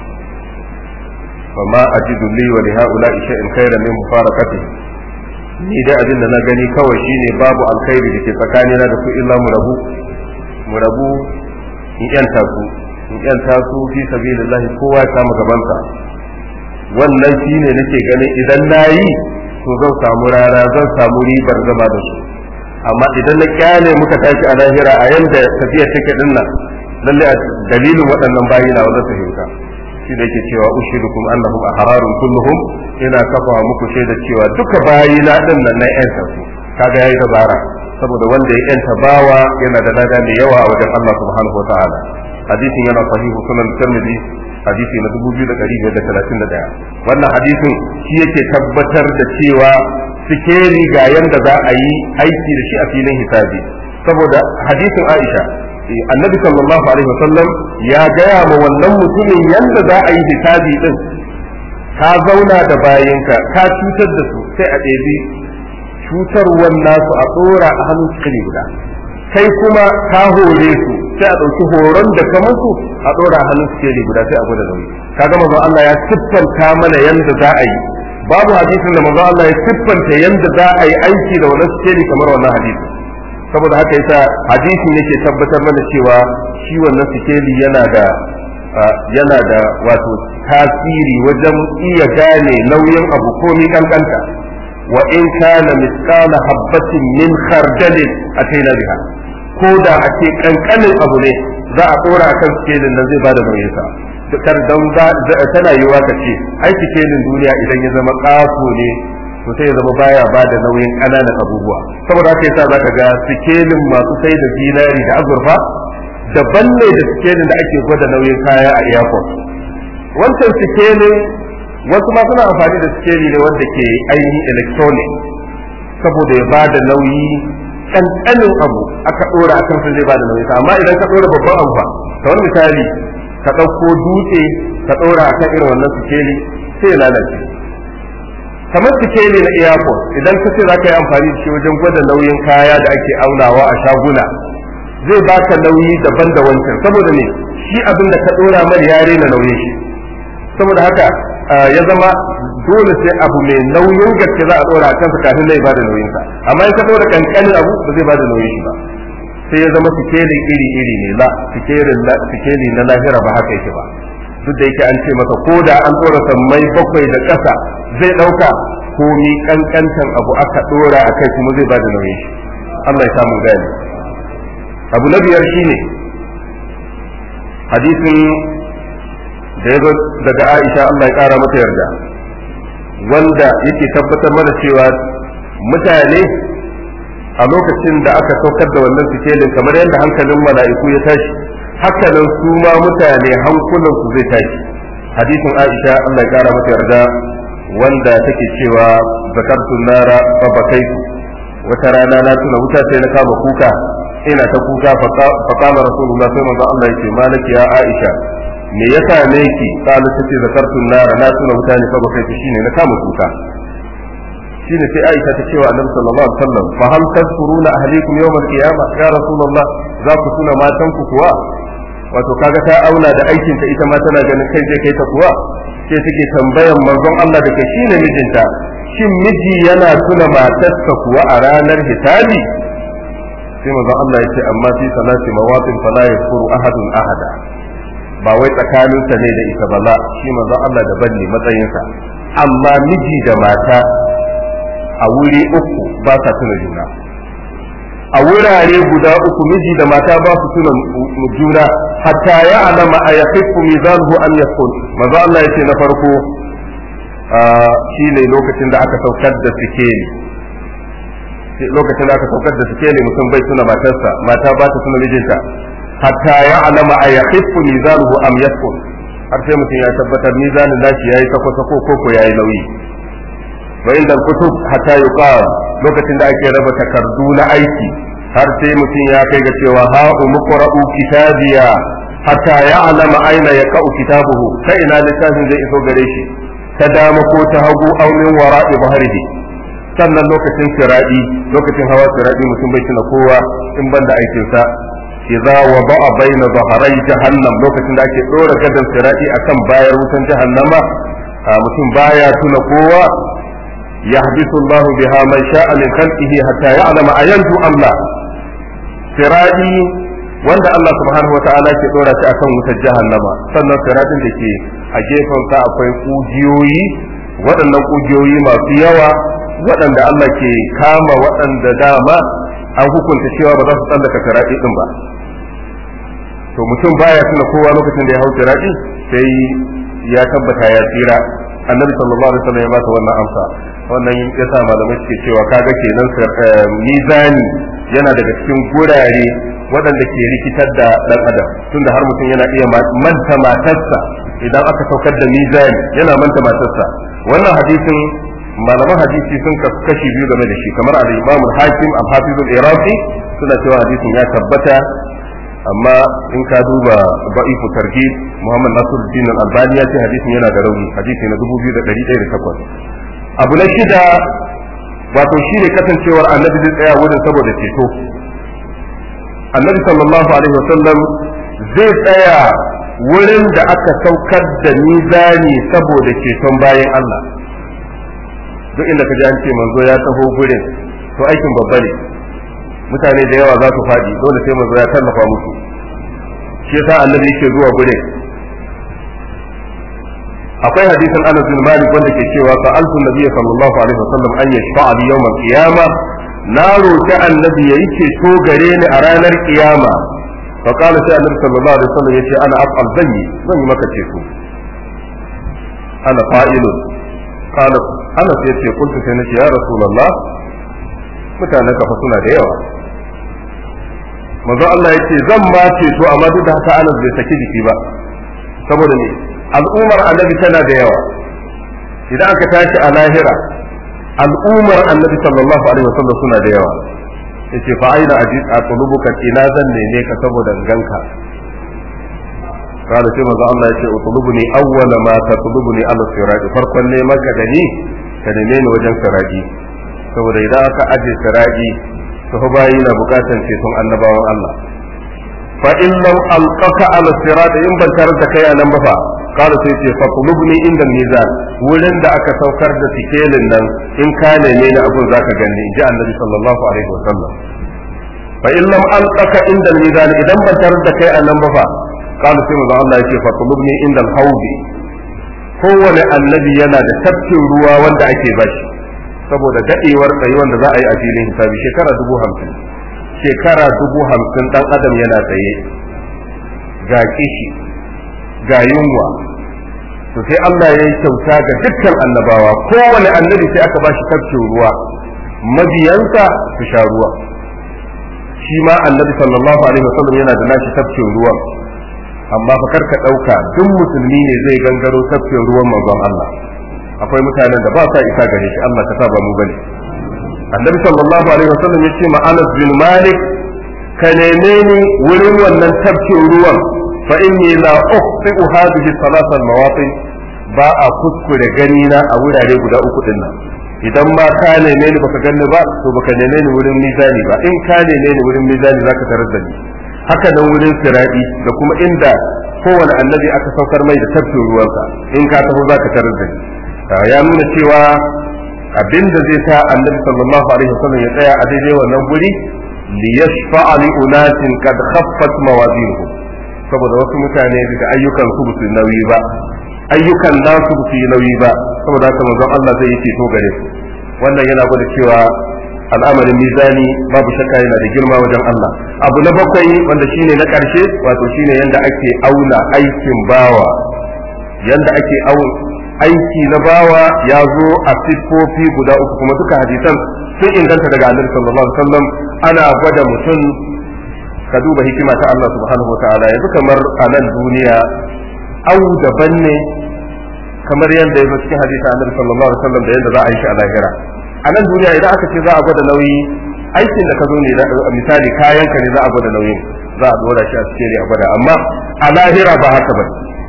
فما أجد لي ولهؤلاء شيء خيرا من مفارقته ni dai abin da na gani kawai shine babu alkhairi da ke tsakanina da su illa mu rabu mu rabu in yanta su in yanta su fi sabilillahi kowa ya samu gabansa wannan shine nake ganin idan nayi to zan samu rana zan samu ribar zama da su amma idan na kyale muka tashi a lahira a yanda tafiya take dinnan lalle dalilin waɗannan bayina wa zan fahimta shi da yake cewa ushidukum annahum ahrarun kulluhum ina kafa muku shaida cewa duka bayi na din nan na yan su kaga yayi dabara saboda wanda ya yanta bawa yana da lada mai yawa a wajen Allah subhanahu wataala hadisin yana sahihu sunan tirmidhi hadisi na 2531 wannan hadisin shi yake tabbatar da cewa sikeri ga yanda za a yi aiki da shi a filin hisabi saboda hadisin Aisha annabi sallallahu alaihi wasallam ya gaya ma wannan mutumin yadda za a yi hisabi din ka zauna da bayinka ka cutar da su sai a ɗebi cutarwar nasu a tsora a hannun cikiri guda kai kuma ka hore su sai a ɗauki horon da ka musu a tsora a hannun cikiri guda sai a gwada nauyi kaga manzon Allah ya siffanta mana yadda za a yi babu hadisin da manzon Allah ya siffanta yadda za a yi aiki da wannan cikiri kamar wannan hadisin saboda haka yasa hadisin yake tabbatar mana cewa shi wannan sikeli yana da yana da wato tasiri wajen iya gane nauyin abu komi kankanta wa in kana misqala habbatin min khardalin ataina biha ko da a ce kankanin abu ne za a tsora akan sikelin nan zai bada nauyin sa kar dan tana yiwa ka ce ai sikelin duniya idan ya zama ƙato ne to sai ya zama baya ba da nauyin ƙananan abubuwa saboda haka yasa zaka ga sikelin masu sai da zinari da azurfa daban ne da sikelin da ake gwada nauyin kaya a airport wancan sikelin wasu ma suna amfani da sikeli ne wanda ke ainihin electronic saboda ya ba da nauyi kankanin abu aka dora akan sa zai bada nauyi amma idan ka dora babban abu fa kamar misali ka ɗauko dutse ka ɗora akan irin wannan sikeli sai ya lalace kamar sikeli na airport idan ka ce za ka yi amfani da shi wajen gwada nauyin kaya da ake aunawa a shaguna zai baka nauyi daban da wancan saboda ne shi abin da ka ɗora mar ya rena nauyin shi saboda haka ya zama dole sai abu mai nauyin gaske za a ɗora a kansa kafin zai bada nauyin sa amma in ka ɗora kankanin abu ba zai bada nauyin shi ba sai ya zama sikelin iri iri ne la sikeli na lahira ba haka yake ba duk da yake an ce masa ko da an ɗora sammai bakwai da ƙasa zai ɗauka komi kankantan abu aka ɗora a kai kuma zai bada nauyin shi Allah ya samu gani abu na biyar shine hadisin da ya zo daga Aisha Allah ya kara mata yarda wanda yake tabbatar mana cewa mutane a lokacin da aka saukar da wannan sikelin kamar yadda hankalin mala'iku ya tashi hakanan su ma mutane hankulan su zai tashi hadisin Aisha Allah ya kara mata yarda wanda take cewa zakartun nara fa bakaitu wata rana na tuna wuta sai na kama kuka ina ta kuka fa kama rasulullah sai manzo Allah yake malaki ya Aisha me ya same ki kalu tace zakartun nara na tuna wuta ne fa bakaitu shine na kama kuka shine sai Aisha ta cewa Annabi sallallahu alaihi wasallam fa hal tazkuruna ahlikum yawm al-qiyamah ya rasulullah za ku tuna matan ku kuwa wato kaga ta auna da aikin ta ita ma tana ganin kai zai kai ta kuwa sai take tambayan manzon Allah da kai shine mijinta shin miji yana tuna matarsa kuwa a ranar hisabi sai manzon Allah ya ce amma fi salati mawatin fala yakfuru ahadun ahada ba wai tsakaninsa ne da ita ba la shi manzon Allah daban ne matsayinsa amma miji da mata a wuri uku ba sa tuna juna a wurare guda uku miji da mata ba su tuna juna hatta ya alama a yaqifu mizanuhu an yakun manzo Allah yace na farko shine lokacin da aka saukar da sikeli lokacin da aka saukar da sikeli mutum bai tuna matarsa mata ba ta tuna mijinta hatta ya alama a yaqifu mizanuhu am yakun har sai mutum ya tabbatar mizanin nashi yayi sako sako ko ko yayi nauyi wa inda kutub hatta yuqal lokacin da ake raba takardu na aiki har sai mutum ya kai ga cewa ha umqra'u kitabiya hatta ya'lama aina yaqa'u kitabuhu sai ina littafin zai iso gare shi ta dama ko ta hagu aw min wara'i bahrihi sannan lokacin siradi lokacin hawa siradi mutum bai tuna kowa in banda aikin sa idza wada'a baina dhahrai jahannam lokacin da ake dora gadan siradi akan bayar wutan jahannama mutum baya tuna kowa يحبس الله بها من شاء من خلقه حتى يعلم أينجو أم لا سرادي wanda Allah subhanahu wa ta'ala ke dora shi akan wutar jahannama sannan siradin da ke a gefen sa akwai kujiyoyi waɗannan kujiyoyi masu yawa waɗanda Allah ke kama waɗanda dama an hukunta cewa ba za su tsallaka siradi din ba to mutum baya tuna kowa lokacin da ya hau siradi sai ya tabbata ya tsira annabi sallallahu alaihi wasallam ya ba wannan amsa wannan ya sa malamai suke cewa kaga kenan mizani yana daga cikin gurare waɗanda ke rikitar da ɗan adam tunda har mutum yana iya manta matarsa idan aka saukar da mizani yana manta matarsa wannan hadisin malaman hadisi sun kashi biyu game da shi kamar al-imam al-hakim al-hafiz al-iraqi suna cewa hadisin ya tabbata amma in ka duba ba'ifu targhib muhammad nasiruddin al-albani ya ce hadisin yana da rauni hadisi na 2108 abu na shida wato shi ne kasancewar annabi zai tsaya wurin saboda ceto annabi sallallahu alaihi wasallam zai tsaya wurin da aka saukar da mizani saboda ceton bayan Allah duk inda ka ji an ce manzo ya taho gurin to aikin babba ne mutane da yawa za su faɗi dole sai manzo ya tallafa musu shi yasa annabi yake zuwa gurin akwai hadisin Anas bin Malik wanda ke cewa sa'altu nabiyyi sallallahu alaihi wasallam an yashfa'a li yawm al-qiyama na roki annabi yayi ceto gare ni a ranar kiyama fa qala sai annabi sallallahu alaihi wasallam yace ana af'al zanyi zan yi maka ceto ana fa'ilun qala Anas yace kuntu sai nace ya rasulullah mutanen kafa suna da yawa manzo Allah yace zan ma ceto amma duk da haka Anas bai saki jiki ba saboda ne al'ummar annabi tana da yawa idan aka tashi a lahira al'ummar annabi sallallahu alaihi wasallam suna da yawa yace fa aina ajid atlubuka ina zan neme ka saboda ganka kada sai manzo Allah yace utlubuni awwala ma tatlubuni ala sirati farkon ne maka da ni ka neme ni wajen sirati saboda idan aka aje sirati to fa bayi na bukatan ceton annabawan Allah fa in lam alqaka ala sirati in ban tarar da kai a nan ba fa kada sai ce fa qulubni inda mizan wurin da aka saukar da tikelin nan in ka neme ni abun zaka gani inji annabi sallallahu alaihi wa sallam fa in lam alqaka inda mizan idan ban tarar da kai a nan ba fa kada sai manzo Allah yake fa qulubni inda alhawdi kowane annabi yana da tafkin ruwa wanda ake bashi saboda dadewar tsayuwan da za a yi a filin hisabi shekara dubu hamsin shekara dubu hamsin dan adam yana tsaye ga kishi ga yunwa to sai Allah ya yi kyauta ga dukkan annabawa kowane annabi sai aka bashi tafkin ruwa mabiyansa su sha ruwa shi ma annabi sallallahu alaihi wasallam yana da nashi tafkin ruwa amma fa karka dauka duk musulmi ne zai gangaro tafkin ruwan manzon Allah akwai mutanen da ba sa isa gare shi Allah ka sa ba mu bane annabi sallallahu alaihi wasallam ya ce ma Anas bin Malik ka neme ni wurin wannan tafkin ruwan fa inni la ukhti'u hadhihi salasa al-mawatin ba a kuskure gani na a wurare guda uku din nan idan ma ka neme ni baka ganni ba to baka neme ni wurin mizani ba in ka neme ni wurin mizani zaka tarar da ni haka nan wurin siradi da kuma inda kowane annabi aka saukar mai da tafkin ruwansa in ka taho zaka tarar da ni ya nuna cewa abin da zai sa annabi sallallahu alaihi wasallam ya tsaya a daidai wannan guri li yashfa'a li unasin qad khaffat mawazinuhum saboda wasu mutane daga ayyukan su su nauyi ba ayyukan nasu su yi nauyi ba saboda haka manzon Allah zai yi ceto gare su wannan yana gwada cewa al'amarin mizani babu shakka yana da girma wajen Allah abu na bakwai wanda shine na karshe wato shine yanda ake auna aikin bawa yanda ake auna aiki na bawa ya zo a siffofi guda uku kuma duka hadisan sun inganta daga annabi sallallahu alaihi wasallam ana gwada mutum ka duba hikima ta Allah subhanahu wa ta'ala yanzu kamar a nan duniya au daban ne kamar yadda ya zo cikin hadisi annabi sallallahu alaihi wasallam da yadda za a yi shi a lahira a nan duniya idan aka ce za a gwada nauyi aikin da ka zo ne misali kayan ka ne za a gwada nauyin za a dora shi a cikin a gwada amma a lahira ba haka bane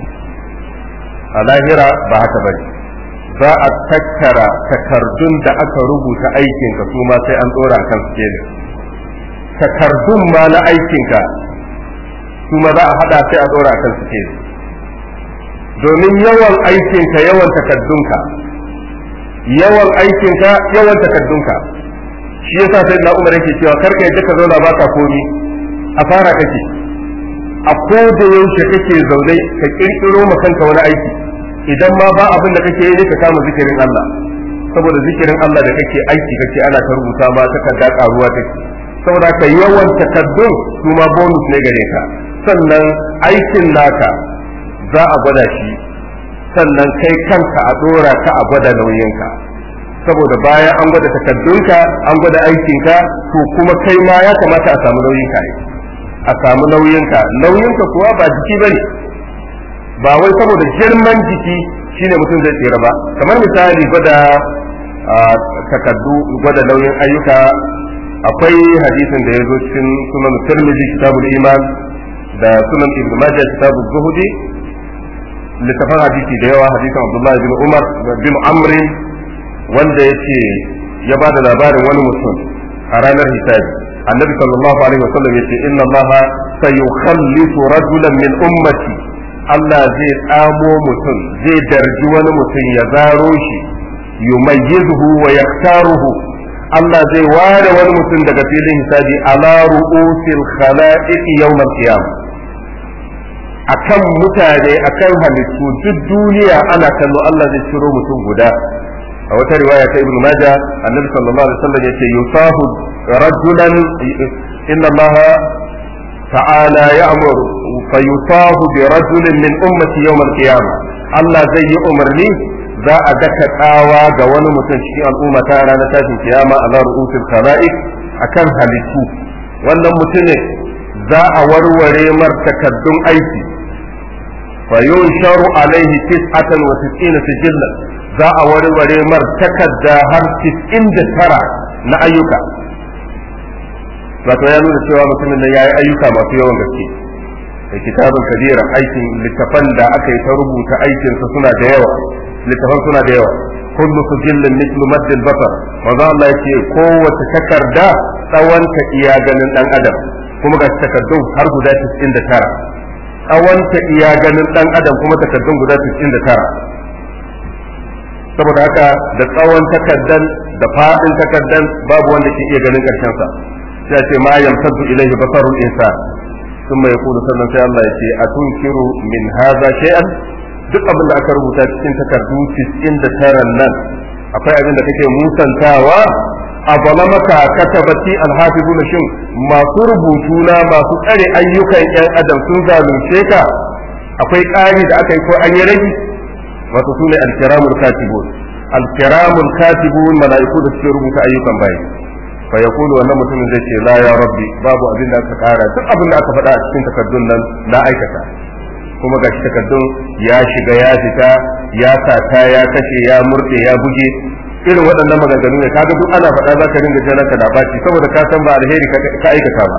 a lahira ba haka bane za a tattara takardun da aka rubuta aikinka su ma sai an dora kan sikelin takardun ma na aikinka su ma za a hada sai a dora kan sikelin domin yawan aikinka yawan takardunka yawan aikinka yawan takardunka shi yasa sai na umar yake cewa karka yadda ka zauna baka komi a fara kake a ko da yaushe kake zaune ka kirkiro ma kanka wani aiki idan ma ba abin da kake yi ka kama zikirin Allah saboda zikirin Allah da kake aiki kake ana ta rubuta ma takarda karuwa take saboda ka yawan takaddun su ma bonus ne gare ka sannan aikin naka za a gwada shi sannan kai kanka a dora ka a gwada nauyinka saboda bayan an gwada takaddunka an gwada aikinka to kuma kai ma ya kamata a samu nauyinka ne a samu nauyinka nauyinka kuwa ba jiki bane ba wai saboda girman jiki shine mutum zai tsira ba kamar misali gwada takaddu gwada nauyin ayyuka akwai hadisin da ya zo cikin sunan tirmidhi kitabul iman da sunan ibn majah kitabul zuhudi littafin hadisi da yawa hadisin abdullahi bin umar bin amri wanda yace ya ba da labarin wani mutum a ranar hisabi annabi sallallahu alaihi wasallam yace inna allaha sayukhallisu rajulan min ummati Allah zai tsamo mutum zai darji wani mutum ya zaro shi yumayyizuhu wa yaktaruhu Allah zai ware wani mutum daga filin hisabi ala ru'usil khala'iq yawm al-qiyamah akan mutane akan halittu duk duniya ana kallo Allah zai ciro mutum guda a wata riwaya ta ibnu majah annabi sallallahu alaihi wasallam yace yusahu rajulan inna allaha ta'ala ya'muru fayusahu bi rajulin min ummati yawm al-qiyamah Allah zai yi umarni za a daka tsawa ga wani mutum cikin al'umma ta ranar tashin kiyama ala ru'usil khala'iq akan halittu wannan mutumin za a warware mar takaddun aiki fa yunsharu alaihi tis'atan wa tis'ina sijillan za a warware mar takadda har 99 na ayyuka wato ya nuna cewa mutumin nan yayi ayyuka masu yawan gaske da kitabun kabira aikin littafan da aka yi ta rubuta aikinsa suna da yawa littafan suna da yawa kullu sujillin mithlu maddil basar manzo Allah yake kowace takarda tsawonta iya ganin dan adam kuma ga takardun har guda 99 tsawonta iya ganin dan adam kuma takardun guda 99 saboda haka da tsawon takardan da fadin takardan babu wanda ke iya ganin karshen sa sai ce ma yamtaddu ilaihi basarul insan ثم يقول sannan sai Allah ya ce atunkiru min hadha shay'an duk abin da aka rubuta cikin takardu 99 nan akwai abin da kake musantawa a balamaka katabati alhafizuna shin masu rubutu na masu tsare ayyukan yan adam sun zalunce ka akwai ƙari da aka yi ko an yi rage wato su ne alkiramul katibun alkiramul katibun mala'iku da suke rubuta ayyukan bayi fa yaqulu wannan mutumin zai ce la ya rabbi babu abin da aka kara duk abin da aka faɗa a cikin takardun nan na aikata kuma gashi takardun ya shiga ya fita ya sata ya kashe ya murde ya buge irin waɗannan maganganu ne kaga duk ana faɗa zaka ringa jana ka da baci saboda ka san ba alheri ka aikata ba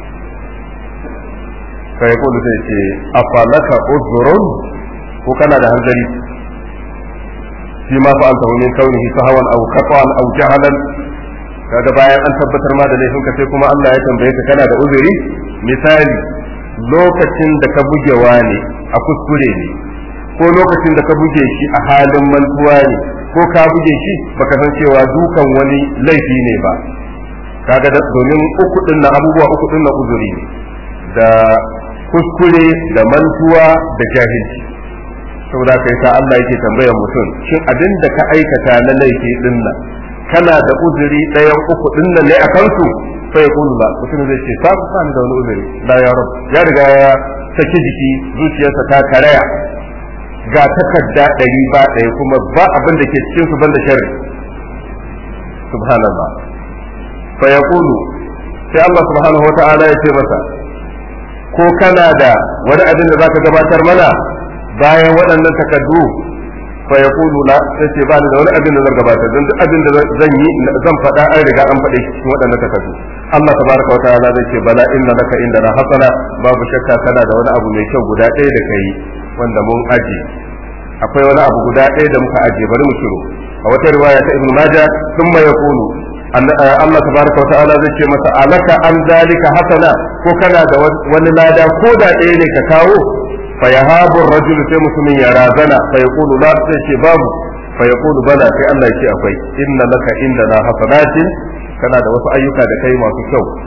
fa yaqulu sai ce afalaka uzrun ko kana da hanzari fi ma fa'alta min kaunihi sahawan aw qatan aw jahalan kaga bayan an tabbatar ma da laifinka sai kuma Allah ya tambaye ka kana da uzuri misali lokacin da ka buge wani a kuskure ne ko lokacin da ka buge shi a halin mantuwa ne ko ka buge shi baka san cewa dukan wani laifi ne ba kaga da domin uku din na abubuwa uku din na uzuri ne da kuskure da mantuwa da jahilci saboda kai sa Allah yake tambayar mutum shin abin da ka aikata na laifi din nan kana da uzuri ɗayan uku din nan ne a kansu sai kullu la mutum zai ce sa ba ni da wani uzuri la ya rab ya riga ya saki jiki zuciyarsa ta karaya ga takarda ɗari ba ɗaya kuma ba abin da ke cikin su banda sharri subhanallah fa yaqulu sai Allah subhanahu wata'ala ya ce masa ko kana da wani abin da zaka gabatar mana bayan waɗannan takardu fa yaqulu la sai ce ba ni da wani abin da zan gabatar don duk abin da zan yi zan faɗa an riga an faɗe cikin waɗannan takardu Allah tabaraka wa ta'ala zai ce bala inna laka inda na hasana babu shakka kana da wani abu mai kyau guda ɗaya da kai wanda mun aje akwai wani abu guda ɗaya da muka aje bari mu shiru a wata riwaya ta ibnu majah thumma yaqulu Allah tabaraka wa ta'ala zai ce masa alaka an zalika hasana ko kana da wani lada ko da ɗaya ne ka kawo fa yahabu rajul sai mutumin ya razana fa yaqulu la sai ce babu fa yaqulu bala sai Allah ya ce akwai inna laka indana hasanatin kana da wasu ayyuka da kai masu kyau